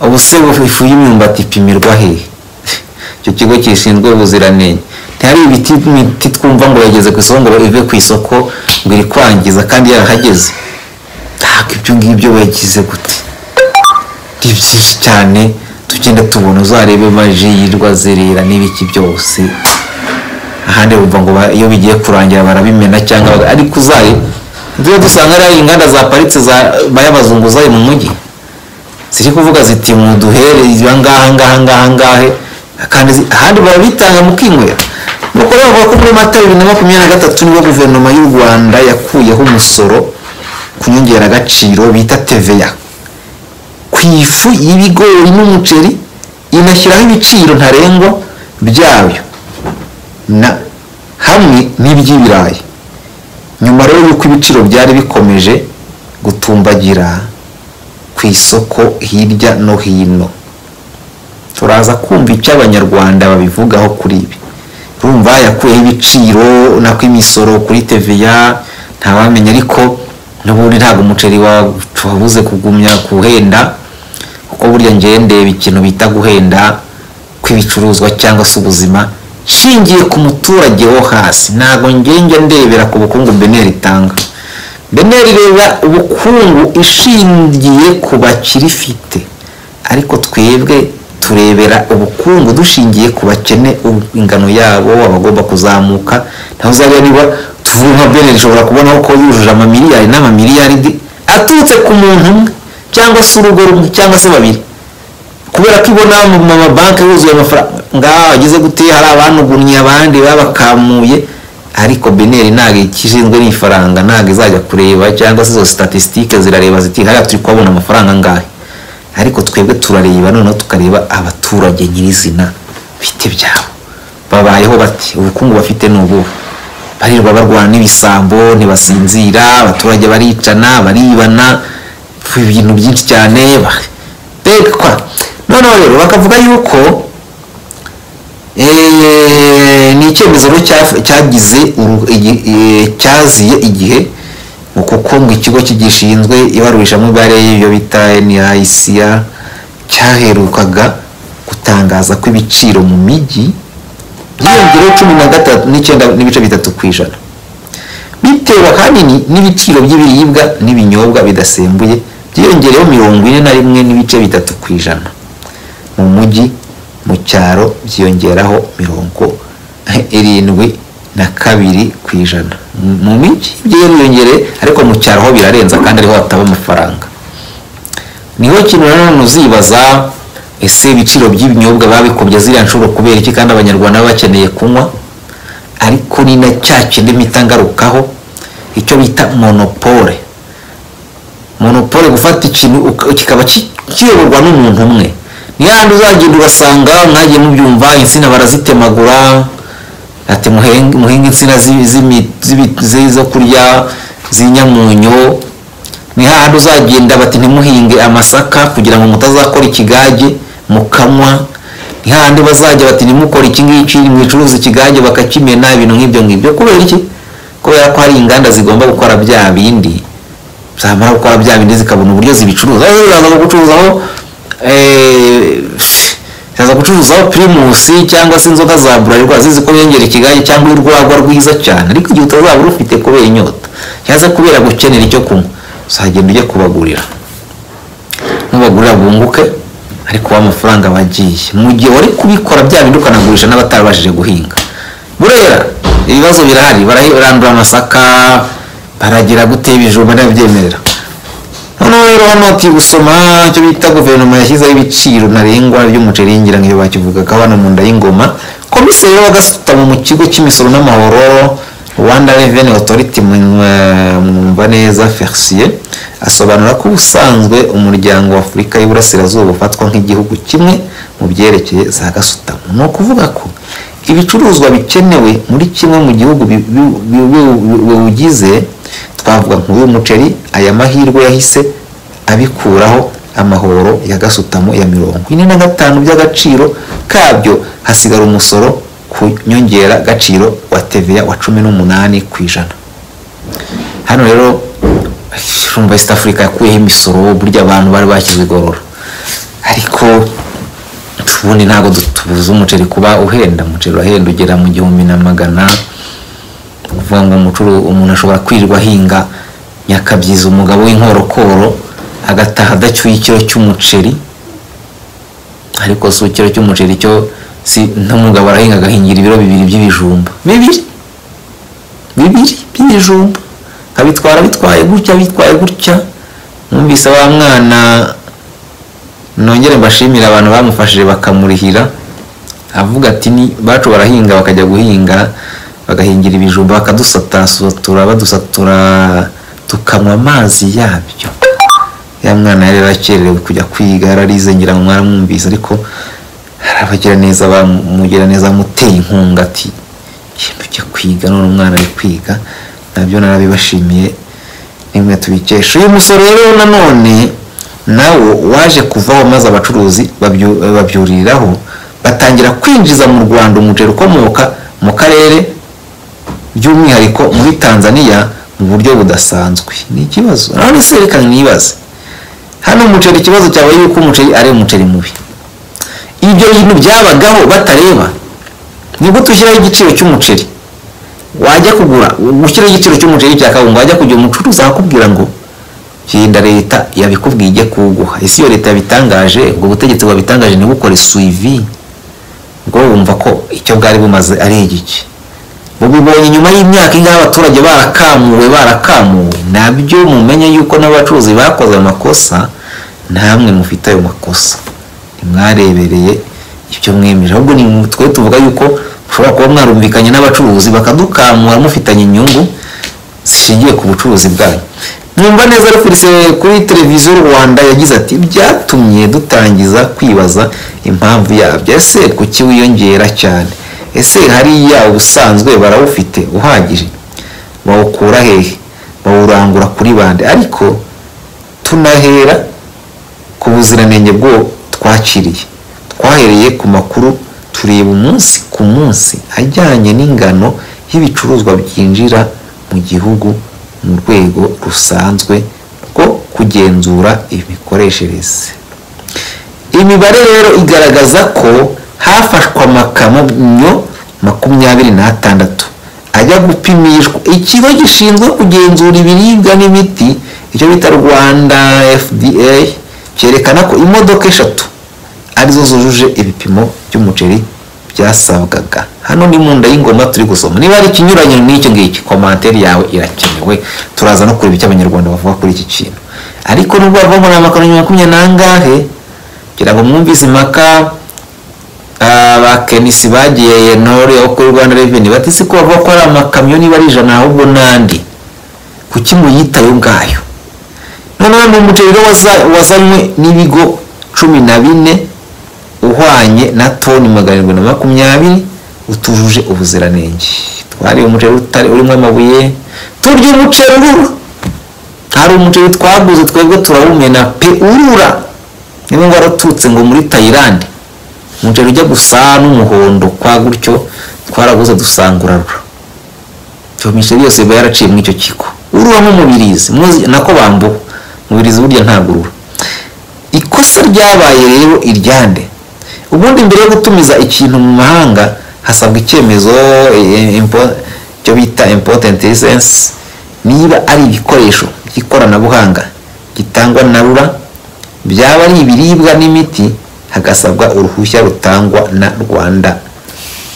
ubu se ifu y'imyumbati ipimirwa hehe icyo kigo gishinzwe ubuziranenge ntihari ibiti imiti twumva ngo yageze ku isoko ngo ive ku isoko ngo iri kwangiza kandi yarahageze ntabwo ibyo ngibyo wagize gute ni byinshi cyane tugenda tubona uzarebe maji yirwa zerera n'ibiki byose ahandi bumva ngo ba- iyo bigiye kurangira barabimena cyangwa baga- ariko uzaye tujya dusanga ari inganda zaparitse za bayabazungu zayo mu mujyi ziri kuvuga ziti muduhere iba ngaha ngaha ngaha ngahe kandi zi- ahandi barabitanga mukinywera nuko rero bavuga ko muri mata bibiri na makumyabiri na gatatu nibwo guverinoma y'u rwanda yakuyeho umusoro ku nyongeragaciro bita teveya ku ifu y'ibigori n'umuceri inashyiraho ibiciro ntarengwa byabyo na hamwe n'iby'ibirayi nyuma rero y'uko ibiciro byari bikomeje gutumbagira ku isoko hirya no hino turaza kumva icyo abanyarwanda babivugaho kuri ibi urumva yakuyeho ibiciro nako imisoro kuri teveya ntawamenya ariko n'ubundi ntabwo umuceri wa- wabuze kugumya guhenda kuko burya ngewe ndeba ikintu bita guhenda kw'ibicuruzwa cyangwa se ubuzima nshingiye ku muturage wo hasi ntabwo ngenge ndebera ku bukungu beneri itanga beneri reba ubukungu ishingiye ku bakirifite ariko twebwe turebera ubukungu dushingiye ku bakene u- ingano yabo abagomba kuzamuka naho uzareba niba tuvuye nka beneri ishobora kubonaho ko yujuje amamiliyari n'amamiliyaridi aturutse ku muntu umwe cyangwa se urugo rumwe cyangwa se babiri kubera ko ibona mu mabanki yuzuye amafaranga ngaha wagize gute hari abanugunnye abandi babakamuye ariko beneri ntabwo ikishinzwe n'ifaranga ntabwo izajya kureba cyangwa se izo statisitike zirareba ziti hariya turi kuhabona amafaranga angahe ariko twebwe turareba noneho tukareba abaturage nyirizina bite byabo babayeho bati ubukungu bafite ni ubuhe barirwa barwana n'ibisambo ntibasinzira abaturage baricana baribana ibintu byinshi cyane ba- bekwa noneho rero bakavuga yuko eh, ni icyemezo rero cya- cyagize uru- igi- eh, cyaziye igihe kuko ngo ikigo kigishinzwe ibarurishamibare ibyo bita NICA cyaherukaga gutangaza ko ibiciro mu mijyi byiyongereho cumi na gatatu n'icyenda n'ibice bitatu ku ijana bitewe ahanini n'ibiciro by'ibiribwa n'ibinyobwa bidasembuye byiyongereho mirongo ine na rimwe n'ibice bitatu ku ijana mu mujyi mu cyaro byiyongeraho mirongo irindwi na kabiri ku ijana mu mijyi byiyongere ariko mu cyaro ho birarenza kandi ariho hataba amafaranga niho kintu nanone uzibaza ese ibiciro by'ibinyobwa babikubye ziriya nshuro kubera iki kandi abanyarwanda baba bakeneye kunywa ariko ni na cya kindi mpita ngarukaho icyo bita monopole monopole gufata ikintu uka- kikaba ki- kiyoborwa n'umuntu umwe ni hahandi uzagenda ugasanga mwagiye mubyumva insina barazitemagura ati muhenge muhinge insina z'i- z'imi- z'ibi- z'i- zo kurya z'inyamunyo ni hahandi uzagenda bati ntimuhinge amasaka kugira ngo mutazakora ikigage mukanywa ni hahandi bazajya bati ntimukore iki ngiki mwicuruza ikigage bakakimena ibintu nk'ibyo ngibyo kubera iki kubera ko hari inganda zigomba gukora bya bindi zamara gukora bya bindi zikabona uburyo zibicuruza aho zaza gucuruzaho eh, zaza gucuruzaho pirimusi cyangwa se inzoga za burarirwa zizi ko yongera ikigage cyangwa urwagwa rwiza cyane ariko igihe utazaba urufite kubera inyota cyangwa se kubera gukenera icyo kunywa uzagenda ujya kubagurira nubagurira bunguke ariko wa mafaranga bagiye mu gihe wari kubikora bya bindi ukanagurisha n'abatarabashije guhinga burera ibibazo birahari barahi- barandura amasaka baragira gutera ibijumba n'ababyemerera noneho rero hano ati gusoma icyo bita guverinoma yashyizeho ibiciro ntarengwa by'umuceri ngira ngo iyo bakivugaga hano mu nda y'ingoma komiseri w'agasutamo mu kigo cy'imisoro n'amahoro rwanda revenue authority mu- eh, mwumva neza fercier asobanura ko ubusanzwe umuryango wa afurika y'uburasirazuba ufatwa nk'igihugu kimwe mu byerekeye za gasutamo ni ukuvuga ko ibicuruzwa bikenewe muri kimwe mu gihugu bi- bi- bi- bi- biwugize twavuga nk'uw'umuceri aya mahirwe yahise abikuraho amahoro ya gasutamo ya mirongo ine na gatanu by'agaciro kabyo hasigara umusoro ku nyongera gaciro wa TVA wa cumi n'umunani ku ijana hano rero urumva east africa yakuyeho imisoro burya abantu bari bashyize igorora ariko ubundi ntabwo tubuza umuceri kuba uhenda umuceri urahenda ugera mu gihumbi na magana kuvuga ngo umucuru umuntu ashobora kwirirwa ahinga nyakabyiza umugabo w'inkorokoro agataha adacyuye ikiro cy'umuceri ariko si ikiro cy'umuceri cyo si n'umugabo arahinga agahingira ibiro bibiri by'ibijumba bibiri bibiri by'ibijumba abitwara bitwaye gutya bitwaye gutya numvise wa mwana nongere mbashimire abantu bamufashije bakamurihira avuga ati ni bacu barahinga bakajya guhinga bagahingira ibijumba bakadusatasatura badusatura tukanywa amazi yabyo ya mwana yari yarakererewe kujya kwiga yararize ngira ngo mwaramwumvise ariko hari abagiraneza bamugiraneza amuteye inkunga ati genda ujya kwiga none umwana ari kwiga nabyo narabibashimiye nimwe tubikesha uyu musoro rero nanone nawo waje kuvaho maze abacuruzi babyu- eh, babyuriraho batangira kwinjiza mu rwanda umuceri ukomoka mu karere by'umwihariko muri tanzania mu buryo budasanzwe ni ikibazo nanone se reka nibaze hano umuceri ikibazo cyabaye yuko umuceri ari umuceri mubi ibyo bintu byabagaho batareba ni gute ushyiraho igiciro cy'umuceri wajya kugura gushyiraho igiciro cy'umuceri cya kawunga wajya kujya umucuruzi akakubwira ngo kirinda leta yabikubwiye ijye kuwuguha isi iyo leta yabitangaje ubwo butegetsi bwabitangaje ntibukore suivi ubwo bumva ko icyo bwari bumaze ari igiki bubibonye nyuma y'imyaka ingahe abaturage barakamuwe barakamuwe nabyo mumenye yuko n'abacuruzi bakoze amakosa namwe mufite ayo makosa ntimwarebereye ibyo mwemeje ahubwo ni mwe- twe tuvuga yuko mushobora kuba mwarumvikanye n'abacuruzi bakadukamura mufitanye inyungu zishingiye ku bucuruzi bwanyu mwumva neza ari kuri se- kuri televiziyo rwanda yagize ati byatumye dutangiza kwibaza impamvu yabyo ese kuki wiyongera cyane ese hariya ubusanzwe barawufite uhagije bawukura hehe bawurangura kuri bande ariko tunahera ku buziranenge bwo twakiriye twahereye ku makuru tureba umunsi ku munsi ajyanye n'ingano y'ibicuruzwa byinjira mu gihugu mu rwego rusanzwe rwo kugenzura imikoreshereze imibare rero igaragaza ko hafashwe amakamyo makumyabiri n'atandatu ajya gupimishwa ikigo gishinzwe kugenzura ibiribwa n'imiti icyo bita rwanda fda cyerekana ko imodoka eshatu arizo zujuje ibipimo by'umuceri byasabwaga hano ni mu nda y'ingoma turi gusoma niba ari ikinyuranye n'icyo ngiki komantere yawe irakenewe turaza no kureba icyo abanyarwanda bavuga kuri iki kintu ariko nubwo bavuga muri amakaro makumyabiri n'angahe kugira ngo mwumvise impaka abakenisi bagiye ntore aho kuri rwanda reveni bati si ko bavuga ko ari amakamyo niba ari ijana ahubwo n'andi kuki muyitayo ngayo noneho ni umuceri rero waza- wazanywe n'ibigo cumi na bine uhwanye na toni magana arindwi na makumyabiri utujuje ubuziranenge twariye umuceri utari urimo amabuye turya umuceri urura hari umuceri twaguze twebwe turawumena pe urura niba ngo waratutse ngo muri tayilandi umuceri ujya gusa n'umuhondo kwa gutyo twaraguze dusanga urarura iyo miceri yose iba yaraciye muri icyo kigo urura nk'umubirizi muzi- nako bambuwe umubirizi burya ntabwo urura ikosa ryabaye rero iryande ubundi mbere yo gutumiza ikintu mu mahanga hasabwa icyemezo eh, impo- icyo bita important license niba ari ibikoresho by'ikoranabuhanga gitangwa na rura byaba ari ibiribwa n'imiti hagasabwa uruhushya rutangwa na rwanda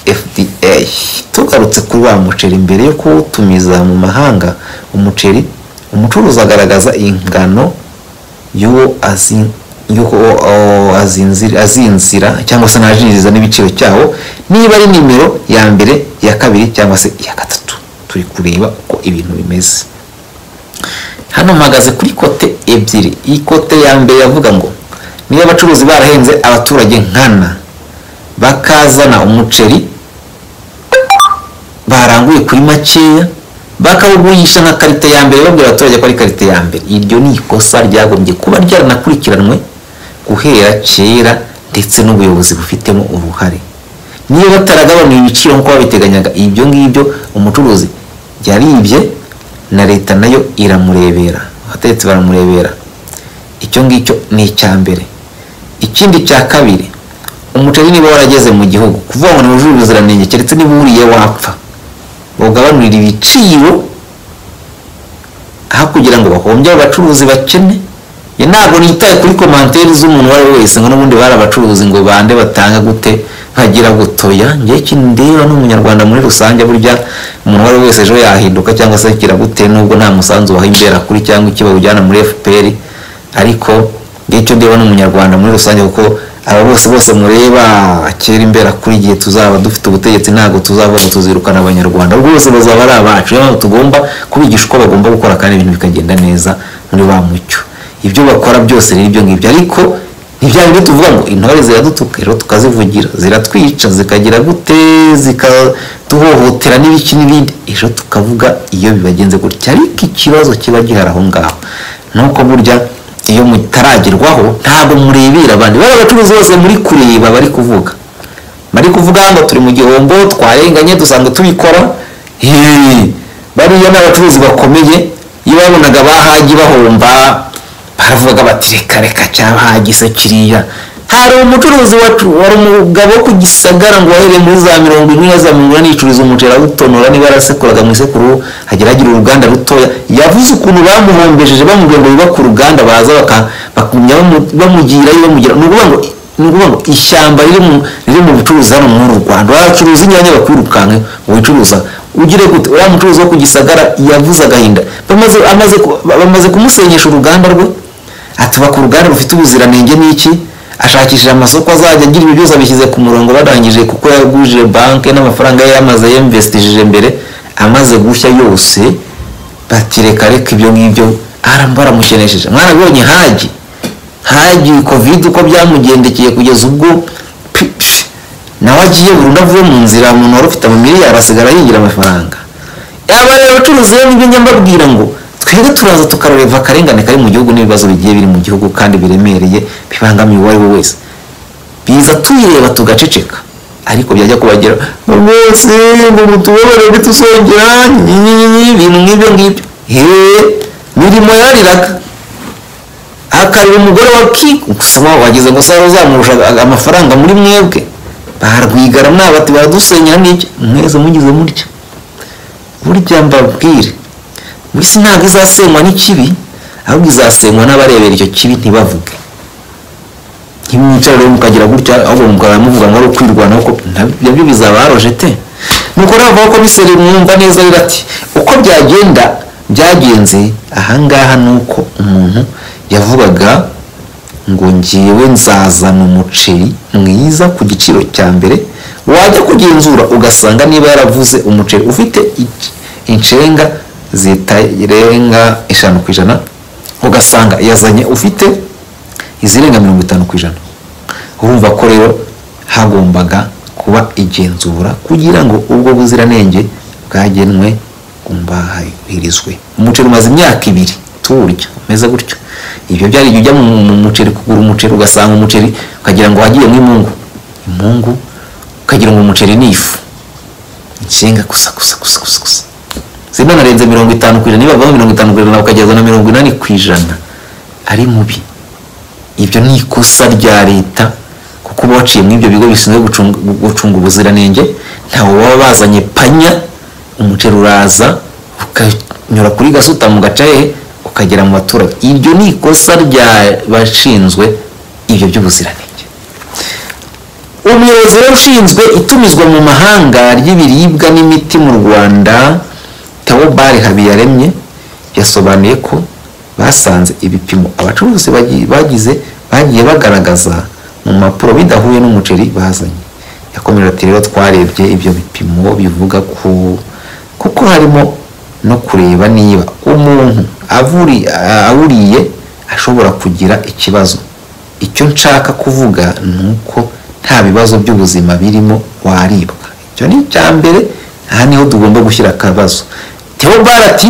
fda tugarutse kuri wa muceri mbere yo kuwutumiza mu mahanga umuceri umucuruzi agaragaza ingano y'uwo azi- y'uko, oh, azinzira azinzira cyangwa se ntajiriza n'ibiciro cyawo niba ari nimero ya mbere iya kabiri cyangwa se iya gatatu turi kureba uko ibintu bimeze hano mpagaze kuri kote ebyiri iyi kote ya mbere yavuga ngo niba abacuruzi barahenze abaturage nkana bakazana umuceri baranguye kuri makeya bakawugurisha nka karite ya mbere babwira abaturage ko ari karite ya mbere iryo ni ikosa ryagombye kuba ryaranakurikiranwe guhera kera ndetse n'ubuyobozi bufitemo uruhare niyo bataragabanuye ibiciro nk'uko babiteganyaga ibyo ngibyo umucuruzi yaribye na leta nayo iramurebera abategetsi baramurebera icyo ngicyo ni icya mbere ikindi cya kabiri umuceri niba warageze mu gihugu kuvuga ngo ntiwujuje ubuziranenge keretse niba wuriye wapfa bawugabanurira ibiciro aho kugira ngo bahombye abacuruzi bakene njye ntabwo nitaye kuri komanteri z'umuntu uwo ari we wese ngo n'ubundi bari abacuruzi ngo bande batanga gute nkagira gutoya njye ikintu ndeba n'umunyarwanda muri rusange burya umuntu uwo ari we wese ejo yahinduka cyangwa se akira gute nubwo nta musanzu waha imbera kuri cyangwa iki bawujyana muri fpr ariko njye icyo ndeba n'umunyarwanda muri rusange kuko aba bose bose mureba kera imbera kuri igihe tuzaba dufite ubutegetsi ntabwo tuzavuga ngo tuzirukana abanyarwanda ahubwo bose bazaba ari abacu niyo mpamvu tugomba kubigisha uko bagomba gukora kandi ibintu bikagenda neza muri wa mucyo ibyo bakora byose ni ibyo ngibyo ariko ntibyari byo tuvuga ngo intore ziradutuka rero tukazivugira ziratwica zikagira gute zikaduhohotera n'ibiki n'ibindi ejo tukavuga iyo bibagenze gutya ariko ikibazo kiba gihari aho ngaho ni uko burya iyo mutaragerwaho ntabwo murebera abandi bari abacuruzi bose muri kureba bari kuvuga bari kuvuga ngo turi mu gihombo twarenganye dusanga tubikora Hey, bariya ni abacuruzi bakomeye iyo babonaga bahagi bahomba baravuga bati reka reka cyabahagise kiriya hari umucuruzi wacu wari umugabo wo ku gisagara ngo wahereye muri za mirongo ine na za mirongo inani yicururiza umuceri awutonora niba yarasekuraga mu isekuru hagera agira uruganda rutoya yavuze ukuntu bamuhombesheje bamubwira ngo biba ku ruganda baza baka- bakagumya bamu- bamugirayo bamugira ni ukuvuga ngo ni ukuvuga ngo ishyamba riri mu riri mu bucuruzi hano muri uru rwanda wacuruza inyanya bakwirukanka wicuruza ugire gute uriya mucuruzi wo ku gisagara yavuze agahinda bamaze amaze ku- bamaze kumusenyesha uruganda rwe atuba ku ruganda rufite ubuziranenge n'iki ashakishije amasoko azajya agira ibyo byose abishyize ku murongo barangije kuko yagujije banki n'amafaranga ye yamaze yamvestishije mbere amaze gushya yose bati reka reka ibyo ngibyo baramushenesheje mwarabonye hagi hagi kovide uko byamugendekeye kugeza ubwo pi- pi- nawe agiye burundu avuye mu nzira umuntu wari ufite amamiliyari asigara yinjira amafaranga aba rero abacuruzi rero nibyo njya mbabwira ngo twebwe turaza tukareba akarengane kari mu gihugu n'ibibazo bigiye biri mu gihugu kandi biremereye bibangamiye uwo ari we wese biza tuyireba tugaceceka ariko byajya kubagera rwose ngo mutubabare bitusongera nyinyinyinyi ibintu nk'ibyo ngibyo heee mirimo yariraga akareba umugore wa ki gusoma wagize ngo sabe uzamurusha amafaranga muri mwebwe barwigara mwabati baradusenya n'iki mwese mugize mutya burya mbabwire mu isi ntabwo izasenywa n'ikibi ahubwo izasenywa n'abarebera icyo kibi ntibavuge nk'imwicara rero mukagira gutya ahubwo mukaba muvuga ngo ari ukwirwanaho ko nabyo bizaba arojete nuko rero bavuga ko miseri mwumva neza rero ati uko byagenda byagenze ahangaha ni uko umuntu yavugaga ngo ngewe nzazana umuceri mwiza ku giciro cya mbere wajya kugenzura ugasanga niba yaravuze umuceri ufite ic- inshenga zitarenga eshanu ku ijana ugasanga yazanye ufite izirenga mirongo itanu ku ijana urumva ko rero hagombaga kuba igenzura kugira ngo ubwo buziranenge bwagenwe bwubahirizwe umuceri umaze imyaka ibiri tuwurya umeze gutyo ibyo byari igihe ujya mu mu muceri kugura umuceri ugasanga umuceri ukagira ngo wagiyemo imungu imungu ukagira ngo umuceri ni ifu inshinga gusa gusa gusa gusa gusa zimwe narenze mirongo itanu ku ijana niba bavaho mirongo itanu ku ijana bakageza na mirongo inani ku ijana ari mubi ibyo ni ikosa rya leta kuko uba waciye muri ibyo bigo bishinzwe gucunga- gucunga ubuziranenge ntawe baba bazanye panya umuceri uraza ukanyura kuri gasutamu gacaye ukagera mu baturage iryo ni ikosa ry'abashinzwe ibyo by'ubuziranenge umuyobozi rero ushinzwe itumizwa mu mahanga ry'ibiribwa n'imiti mu rwanda tawobari habiyaremye yasobanuye ko basanze ibipimo abacuruzi bagi- bagize bagiye bagaragaza mu mpapuro bidahuye n'umuceri bazanye yakomeje ati rero twarebye ibyo bipimo bivuga ku kuko harimo no kureba niba umuntu avuri- a- awuriye ashobora kugira ikibazo icyo nshaka kuvuga ni uko nta bibazo by'ubuzima birimo waribwa icyo ni icya mbere aha niho tugomba gushyira akabazo teobara ati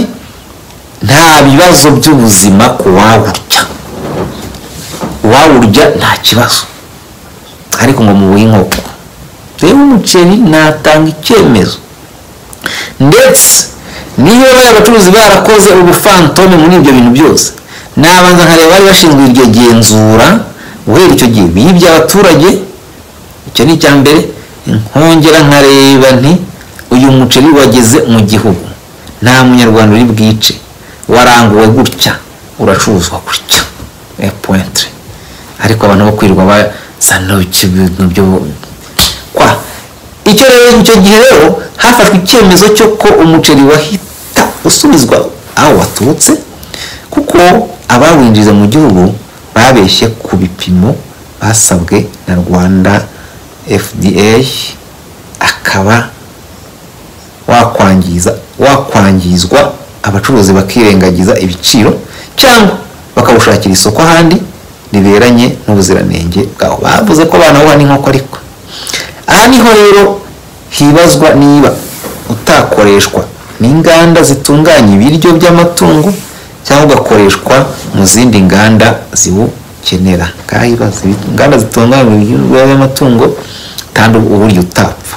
nta bibazo by'ubuzima ku wawurya uwawurya nta kibazo ariko ngo mu w'inkoko rero umuceri natanga icyemezo ndetse niyo bari abacuruzi barakoze ubufantome muri ibyo bintu byose nabanza nkareba bari bashinzwe iryo genzura guhera icyo gihe bibye abaturage icyo ni icya mbere nkongera nkareba nti uyu muceri wageze mu gihugu nta munyarwanda uri bwice waranguwe gutya uracuruzwa gutya Eh, pointre ariko abantu bo kwirirwa bazana ibintu byo kwa icyo rero icyo gihe rero hafashwe icyemezo cyo ko umuceri wahita usubizwa aho waturutse kuko abawinjiza mu gihugu babeshye ku bipimo basabwe na rwanda fda akaba wakwangiza wakwangizwa abacuruzi bakirengagiza ibiciro cyangwa bakawushakira isoko ahandi riberanye n'ubuziranenge bwawo bavuze ko banawuha n'inkoko ariko aha niho rero hibazwa niba utakoreshwa n'inganda zitunganya ibiryo by'amatungo cyangwa ugakoreshwa mu zindi nganda ziwukenera ngaha hibaza inganda zitunganya ibiryo by'amatungo kandi uburyo utapfa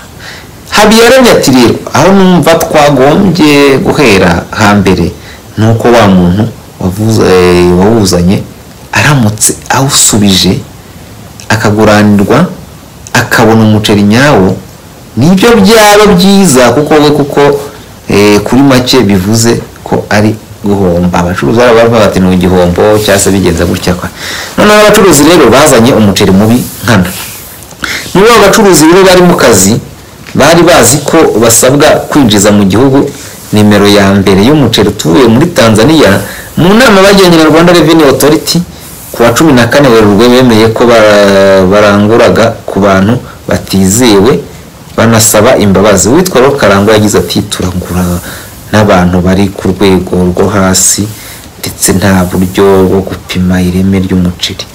habiyaremye ati rero aho numva twagombye guhera hambere ni uko wa muntu wavuze wawuzanye aramutse awusubije akaguranirwa akabona umuceri nyawo nibyo byaba byiza kuko we kuko eh, kuri make bivuze ko ari guhomba abacuruzi baba bavuga bati ni igihombo cyangwa se bigenza gutya kwa noneho abacuruzi rero bazanye umuceri mubi nkana muri abo bacuruzi rero bari mu kazi bari bazi ko basabwa kwinjiza mu gihugu nimero ya mbere y'umuceri utuye muri tanzania mu nama bagiranye na rwanda revenue authority ku wa cumi na kane werurwe bemeye ko ba- baranguraga ku bantu batizewe banasaba imbabazi uwitwa rero karangwa yagize ati turangura n'abantu bari ku rwego rwo hasi ndetse nta buryo bwo gupima ireme ry'umuceri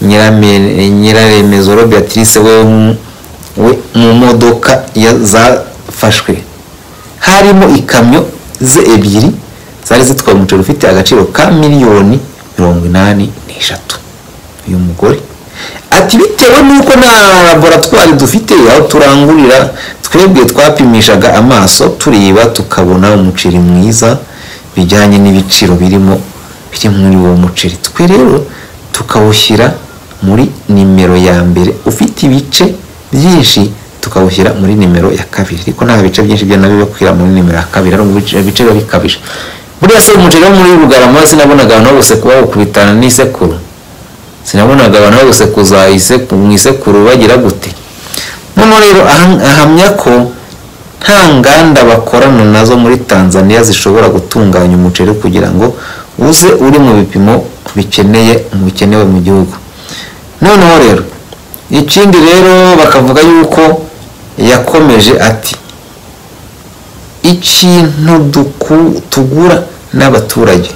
nyirame- nyiraremezo robe beatrice we we mu modoka ya- zafashwe harimo ikamyo ze ebyiri zari zitwaye umuceri ufite agaciro ka miliyoni mirongo inani n'eshatu uyu mugore ati bitewe n'uko nta laboratwari dufite aho turangurira twebwe twapimishaga amaso tureba tukabona umuceri mwiza bijyanye n'ibiciro birimo biri muri uwo muceri twe rero tukawushyira muri nimero ya mbere ufite ibice byinshi tukawushyira muri nimero ya kabiri ariko nta bice byinshi byo nabyo bikwira muri nimero ya kabiri ari ibice ibice biba bikabije buriya se umuceri wo muri rugarama sinabonaga abantu bose kuba bakubitana n'isekuru sinabonaga abantu bari gusekuza iseku- mu isekuru bagira gute noneho rero aha- ahamya ko nta nganda bakorana nazo muri tanzania zishobora gutunganya umuceri kugira ngo uze uri mu bipimo bikeneye bikenewe mu gihugu noneho rero ikindi rero bakavuga yuko yakomeje ati ikintu duku- tugura n'abaturage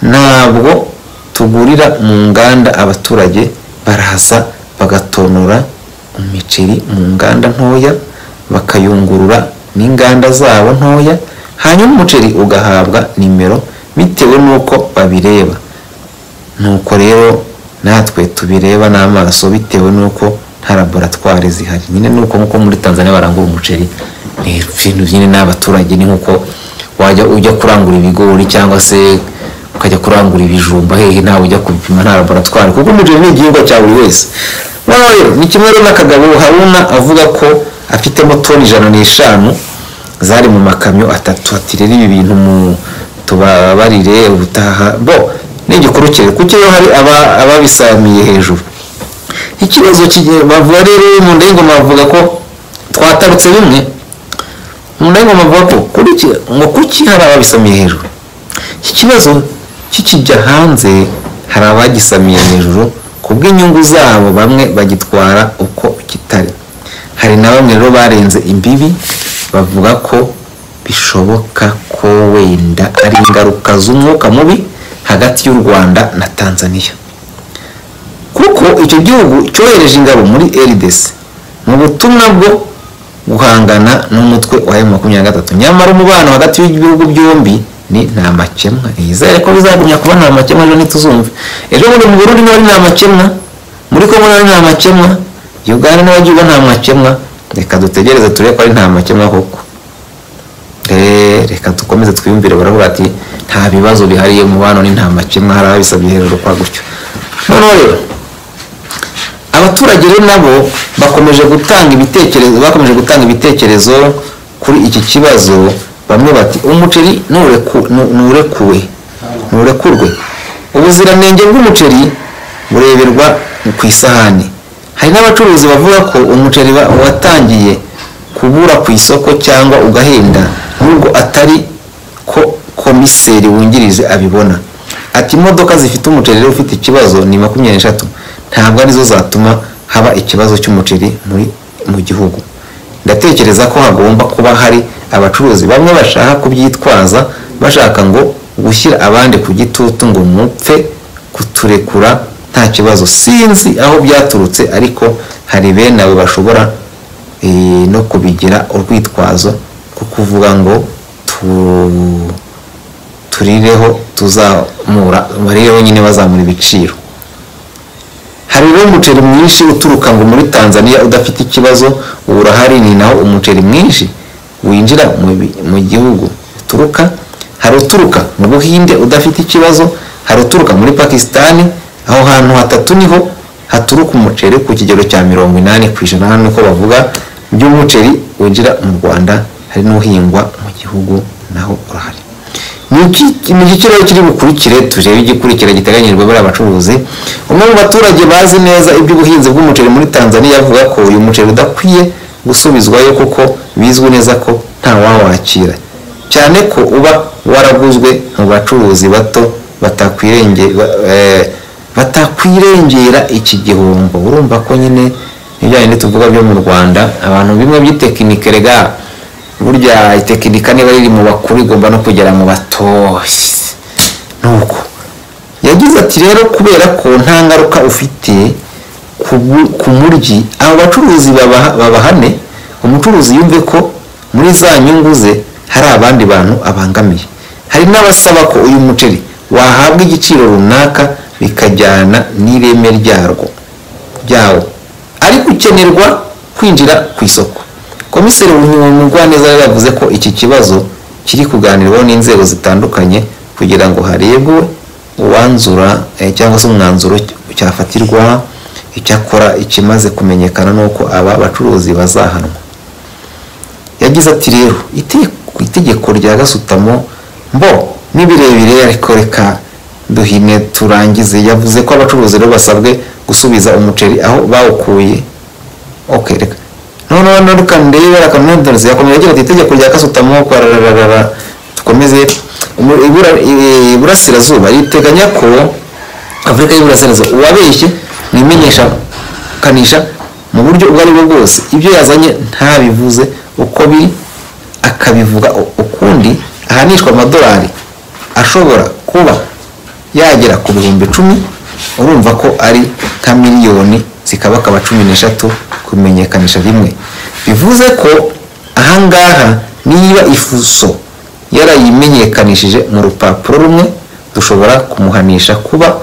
ntabwo tugurira mu nganda abaturage baraza bagatonora imiceri mu nganda ntoya bakayungurura n'inganda zabo ntoya hanyuma umuceri ugahabwa nimero bitewe n'uko babireba nuko rero natwe tubireba n'amaso bitewe n'uko nta laboratwari zihari nyine nuko nkuko muri tanzania barangura umuceri ni ibintu nyine n'abaturage ni nkuko wajya ujya kurangura ibigori cyangwa se ukajya kurangura ibijumba hehe ntawe ujya kubipima nta laboratwari kuko umuceri ni igihingwa cya buri wese noneho rero ni kimwe rero n'akagabo haruna avuga ko afitemo toni ijana n'eshanu zari mu makamyo atatu ati rero ibi bintu mu tubabarire ubutaha bo ni igikuru cye kuko iyo hari aba- ababisamiye hejuru ikibazo kigiye bavuga rero mu ndengoma bavuga ko twatarutse bimwe mu ndengoma bavuga ko kuri iki ngo kuki hari ababisamiye hejuru iki kibazo kikijya hanze hari abagisamiye hejuru kubw'inyungu zabo bamwe bagitwara uko kitari hari na bamwe rero barenze imbibi bavuga ko bishoboka ko wenda ari ingaruka z'umwuka mubi hagati y'u rwanda na tanzania kuko icyo gihugu cyohereje ingabo muri rdc mu butumwa bwo guhangana n'umutwe wa M23 nyamara umubano hagati y'ibihugu byombi ni nta makemwa yizere ko bizagumya kuba nta makemwa ejo ntituzumve ejo bundi mu burundi naho ari nta makemwa muri kongo naho ari nta makemwa uganda naho agiye uba nta makemwa reka dutegereze turebe ko ari nta makemwa koko Eh, reka dukomeze twiyumvire baravuga ati nta bibazo bihariye umubano ni nta makemwa hari ababisabye hejuru kwa gutyo noneho rero abaturage rero nabo bakomeje gutanga ibitekerezo bakomeje gutanga ibitekerezo kuri iki kibazo bamwe bati umuceri nureku- nu- nurekuwe nurekurwe ubuziranenge bw'umuceri bureberwa ku isahani hari n'abacuruzi bavuga ko umuceri ba- watangiye kubura ku isoko cyangwa ugahenda nubwo atari ko komiseri wungirije abibona ati imodoka zifite umuceri rero ufite ikibazo ni makumyabiri n'eshatu ntabwo arizo zatuma haba ikibazo cy'umuceri muri mu gihugu ndatekereza ko hagomba kuba hari abacuruzi bamwe bashaka kubyitwaza bashaka ngo gushyira abandi ku gitutu ngo mupfe kuturekura nta kibazo sinzi aho byaturutse ariko hari bene abo bashobora eh, no kubigira urwitwazo rwo kuvuga ngo tu- turireho tuzamura barireho nyine bazamura ibiciro hari rero umuceri mwinshi uturuka ngo muri tanzania udafite ikibazo ubu urahari ni naho umuceri mwinshi winjira mu bi- mu gihugu uturuka hari uturuka mu buhinde udafite ikibazo hari uturuka muri pakisitani aho hantu hatatu niho haturuka umuceri ku kigero cya mirongo inani ku ijana hano niko bavuga by'umuceri winjira mu rwanda hari n'uhingwa mu gihugu naho urahari ni iki- ni iki kiraro kiri bukurikire turebe igikurikira giteganyijwe buriya abacuruzi umwe mu baturage bazi neza iby'ubuhinzi bw'umuceri muri tanzania avuga ko uyu muceri udakwiye gusubizwayo kuko bizwi neza ko ntawawakira cyane ko uba waraguzwe mu bacuruzi bato batakwirenge ba- eh, batakwirengera iki gihombo urumva ko nyine ibya bindi tuvuga byo mu rwanda abantu bimwe by'itekinike rega burya itekinika niba riri mu bakuru igomba no kugera mu batoshye nuko yagize ati rero kubera ko nta ngaruka ufite ku bu- ku muryi abo bacuruzi baba- babahane umucuruzi yumve ko muri za nyungu ze hari abandi bantu abangamiye hari n'abasaba ko uyu muceri wahabwa igiciro runaka bikajyana n'ireme ryarwo byawo ariko ukenerwa kwinjira ku isoko komiseri mugwaneza rero yavuze ko iki kibazo kiri kuganirwaho n'inzego zitandukanye kugira ngo harebwe uwanzura eh, cyangwa se umwanzuro cyafatirwa icyakora ikimaze kumenyekana ni uko aba bacuruzi bazahanwa yagize ati rero ite- ku itegeko rya gasutamo mbo ni birebire ariko reka duhine turangize yavuze ko abacuruzi rero basabwe gusubiza umuceri aho bawukuye okay reka noneho nturuka ndebe akamwendereza yakomeje agira ati itegeko rya kasutamo kwarararara dukomeze Umu- ibura- i- iburasirazuba riteganya ko afurika y'iburasirazuba uwabeshye ntimenyekanisha mu buryo ubwo ari bwo bwose ibyo yazanye ntabivuze uko biri akabivuga u- ukundi ahanishwa amadolari ashobora kuba yagera ku bihumbi icumi urumva ko ari nka miliyoni zikabakaba cumi n'eshatu kumenyekanisha rimwe bivuze ko ahangaha niba ifuso yarayimenyekanishije mu rupapuro rumwe dushobora kumuhanisha kuba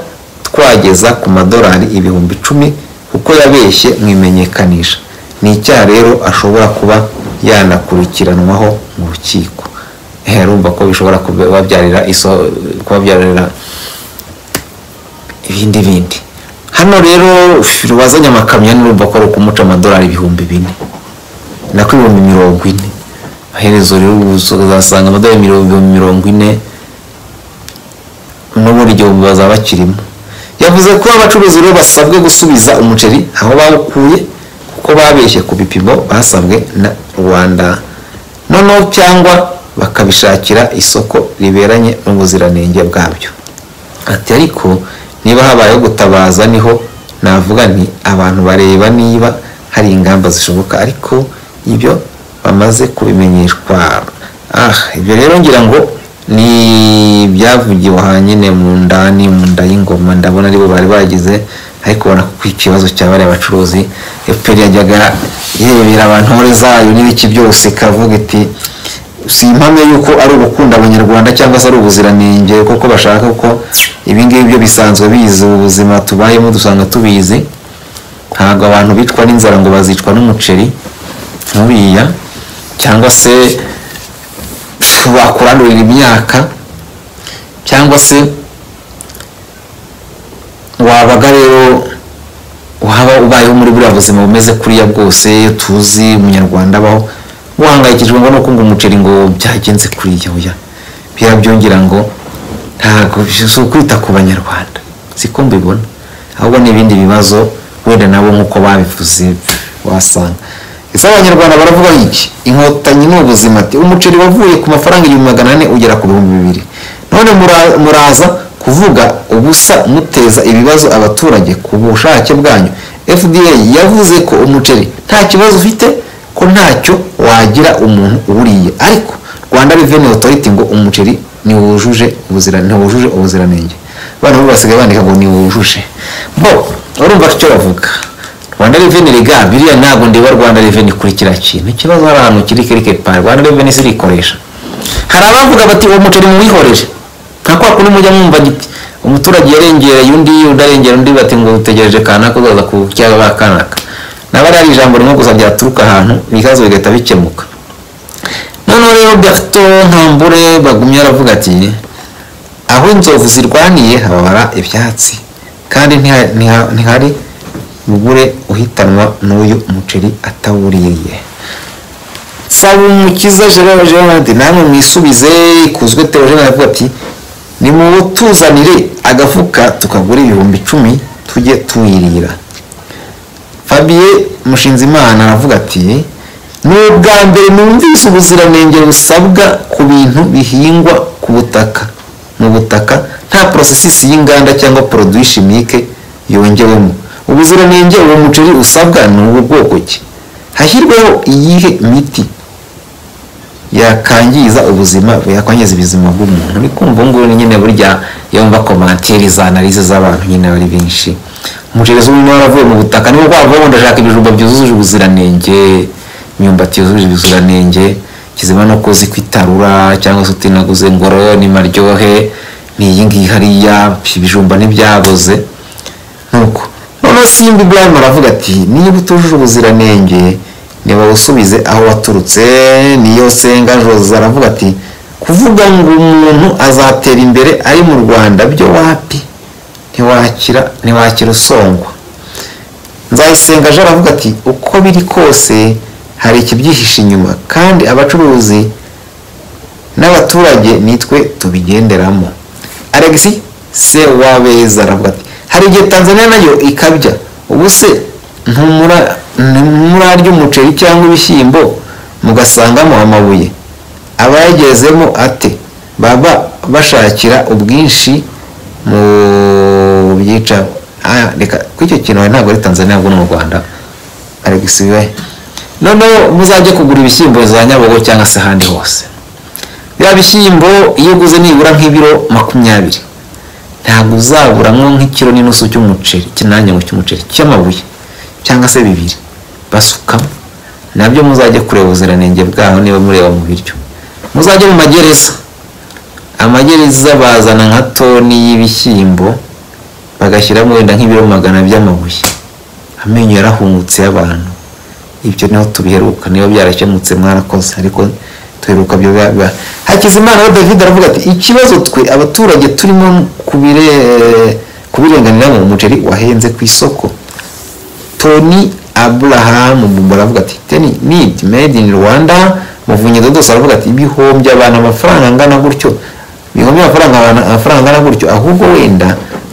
twageza ku madolari ibihumbi icumi kuko yabeshye mu imenyekanisha ni icyaha rero ashobora kuba yanakurikiranwaho mu rukiko Eh, urumva ko bishobora kubabyarira iso kubabyarira ibindi bindi hano rero wazanye amakamyo n'urumva ko ari ukumuca amadolari ibihumbi bine nako ibihumbi mirongo ine aherezo rero ubuso- uzasanga amadolari mirongo mirongo ine n'ubundi igihumbi bazaba bakirimo yavuze ko abacuruzi rero basabwe gusubiza umuceri aho bawukuye kuko babeshye ku bipimo basabwe na rwanda noneho cyangwa bakabishakira isoko riberanye n'ubuziranenge bwabyo ati ariko niba habayeho gutabaza niho navuga nti abantu bareba niba hari ingamba zishoboka ariko ibyo bamaze kubimenyeshwa ah ibyo rero ngira ngo ni ibyavugiwe ahanyine mu ndani mu nda y'ingoma ndabona aribo bari bagize ariko ubona ko ikibazo cya bariya bacuruzi fpr yajyaga irebera abantu muri zayo n'ibiki byose ikavuga iti si impamya yuko ari ugukunda abanyarwanda cyangwa se ari ubuziranenge kuko bashaka ko ibingibi byo bisanzwe bizi ubu buzima tubayemo dusanga tubizi ntabwo abantu bicwa n'inzara ngo bazicwa n'umuceri nk'uriya cyangwa se pfu, bakurandurira imyaka cyangwa se wabaga rero waba ubayeho muri buriya buzima bumeze kuriya bwose tuzi umunyarwanda abaho guhangayikishijwe ngo nuko ngo umuceri ngo byagenze kuriya oya birabyongera ngo ntabwo si ukwita ku banyarwanda siko mbibona ahubwo n'ibindi bibazo wenda nabo nk'uko babivuze wasanga ese abanyarwanda baravuga iki inkotanyi ni ubuzima ati umuceri wavuye ku mafaranga igihumbi magana ane ugera ku bihumbi bibiri none mura- muraza kuvuga ubusa muteza ibibazo abaturage ku bushake bwanyu fda yavuze ko umuceri nta kibazo ufite ko ntacyo wagira umuntu uwuriye ariko rwanda revenue authority ngo umuceri ntiwujuje ubuzira- ntiwujuje ubuziranenge abana bo basigaye bandika ngo ntiwujuje bo urumva icyo bavuga rwanda revenue rega biriya ntabwo ndeba rwanda revenue kuri kiriya kintu ikibazo hari ahantu kiri kirike pa rwanda revenue sirikoresha hari abavuga bati uwo muceri muwihorere nka kwa kundi mujya mwumva giti umuturage yarengereye undi udarengera undi bati ngo utegereje kanaka uzaza ku cyaba ba kanaka naba ari ijambo rimwe gusa ryaturuka ahantu ibibazo bigahita bikemuka noneho rero berto ntambure bagumye aravuga ati aho inzovu zirwaniye hababara ibyatsi kandi ntiha- ntiha- ntihari bubure uhitanwa n'uyu muceri atawuriye nsaba umukiza gerard gerard namwe mwisubize kuzwe teogene aravuga ati nimutuzanire agafuka tukagura ibihumbi icumi tujye tuwirira fabien mushinzimana aravuga ati ni ubwa mbere numvise ubuziranenge busabwa ku bintu bihingwa ku butaka mu butaka nta porosesisi y'inganda cyangwa poroduwi shimike yongewemo ubuziranenge uwo muceri usabwa ni ubu bwoko ki hashyirwaho iyihe miti yakangiza ubuzima yakwangiza ubuzima bw'umuntu uri kumva ubu ngubu nyine burya yumva komantere za analize z'abantu nyine ari benshi umuceri w'umwe waravuye mu butaka niba kwavuga ngo ndashaka ibijumba byujuje ubuziranenge imyumbati yujuje ubuziranenge kizima no kuzi kwitarura cyangwa se utinaguze ingoro n'imaryohe ni iyi ngiyi hariya ibijumba ntibyaboze nuko noneho simba ibrahim aravuga ati niba utujuje ubuziranenge ntibawusubize aho waturutse niyo senga jose aravuga ati kuvuga ngo umuntu azatera imbere ari mu rwanda byo wapi ntiwakira ntiwakira usongwa nzayisenga jean aravuga ati uko biri kose hari ikibyihishe inyuma kandi abacuruzi n'abaturage nitwe tubigenderamo alexi se wabeza aravuga ati hari igihe tanzania nayo ikabya ubu se ntumura- ntimurarya umuceri cyangwa ibishyimbo mugasangamo amabuye abayagezemo ate baba bashakira ubwinshi mu byica Ah, reka kuri icyo kintu hari ntabwo ari tanzania ahubwo ni mu rwanda alex bibaye noneho muzajye kugura ibishyimbo za nyabugo cyangwa se ahandi hose biriya bishyimbo iyo uguze nibura nk'ibiro makumyabiri ntabwo uzaburamo nk'ikiro n'inusu cy'umuceri kinanya ngo cy'umuceri cy'amabuye cyangwa se bibiri basukamo nabyo muzajye kureba ubuziranenge bwaho niba mureba mu biryo muzajye mu magereza amagereza bazana nka toni y'ibishyimbo bagashyiramo wenda nk'ibiro magana by'amabuye amenyo yarahungutse y'abantu ibyo niho tubiheruka niba byarakemutse mwarakoze ariko tuheruka byo biba- biba hakizimana we david aravuga ati ikibazo twe abaturage turimo kubire- kubirenganiramo umuceri wahenze ku isoko tony abraham bumba aravuga ati teni midi made in rwanda muvunyi dodos aravuga ati ibihombya abantu amafaranga angana gutyo ibihombya amafaranga abantu amafaranga angana gutyo ahubwo wenda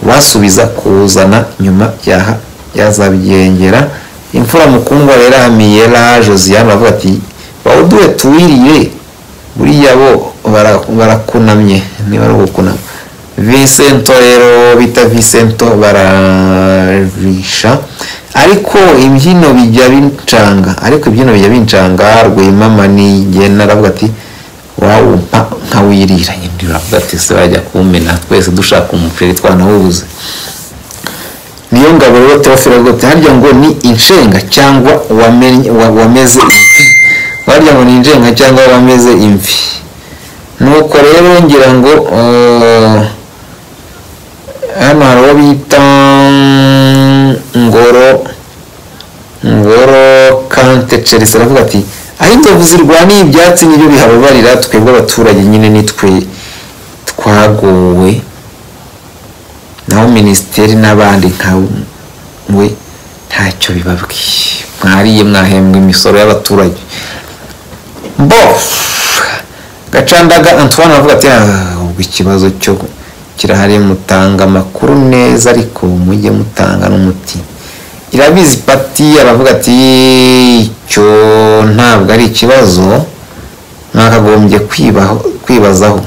basubiza kuzana nyuma yaha yazabyengera imfura mukundwa rero amiyera josiane aravuga ati bawuduhe tuwirire buriya bo bara- barakunamye niba ari ugukunama Vincento rero bita Vincento bararisha ariko imbyino bijya bincanga ariko ibyino bijya bincanga rwimama nigena aravuga ati wawumpa nkawirira nyine uravuga ati se wajya kuwumena twese dushaka umuceri twanawubuze niyo ngabo rero turafira rwose harya ngo ni inshenga cyangwa wamenye- wa- wameze harya ngo ni inshenga cyangwa wameze imvi nuko rero ngira ngo eh, hano hari uwo bita ngoro ngoro kante chelsea aravuga ati aho inzovu zirwaniye ibyatsi nibyo bihababarira twebwe abaturage nyine nitwe twagowe naho minisiteri n'abandi nkawe ntacyo bibabwiye mwariye mwahembwa imisoro y'abaturage bof gacandaga antoine aravuga ati "Ah, ubwo ikibazo cyo kirahari mutanga amakuru neza ariko mujye mutanga n'umuti irabizi pati aravuga ati icyo ntabwo ari ikibazo mwakagombye kwibaho- kwibazaho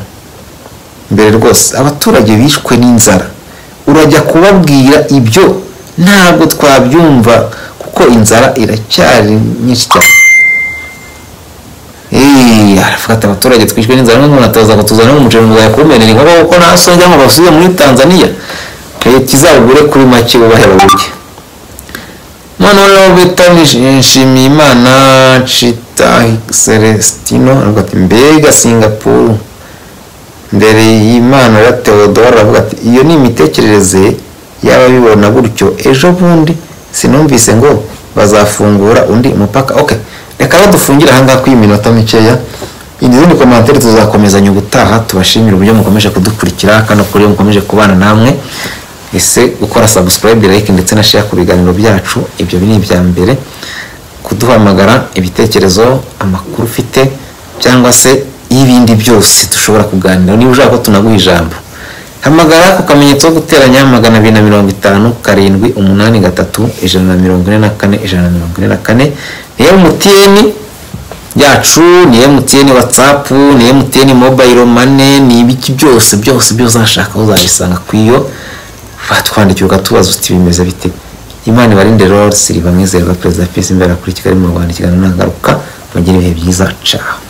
mbere rwose abaturage bishwe n'inzara urajya kubabwira ibyo ntabwo twabyumva kuko inzara iracyari nyinshi cyane Eee, aravuga ati abaturage twishwe n'inzara n'umuntu arataza ngo tuzane umuceri muzajya kuwumenera inkoko kuko nta songe ngo basubire muri Tanzania leta izawugure kuri make bubahe baburye noneho rero bita nshimiye imana cita celestino aravuga ati mbega singapuru mbere y'imana ya teodoro aravuga ati iyo ni imitekerereze y'ababibona gutyo ejo bundi sinumvise ngo bazafungura undi mupaka ok reka badufungire ahangaha kuri iyi minota mikeya izindi komantere tuzakomezanya ubutaha tubashimire uburyo mukomeje kudukurikira kano kuri mukomeje kubana namwe ese gukora subscribe like ndetse na share ku biganiro byacu ibyo ni ibya mbere kuduhamagara ibitekerezo amakuru ufite cyangwa se y'ibindi byose dushobora kuganira niba ushaka ko tunaguha ijambo hamagara ku kamenyetso ko guteranya magana abiri na mirongo itanu karindwi umunani gatatu ijana na mirongo ine na kane ijana na mirongo ine na kane ni emutiyeni yacu ni emutiyeni watsapu ni emutiyeni mobayiro mane ni ibiki byose byose byose uzashaka uzabisanga ku iyo batwandikira ugatubaza uti bimeze bite imana ibarinde rero siri bamwizerwa perezida pisi imbere kuri kigali mu rwanda ikiganiro ntangaruka mugire ibihe byiza caho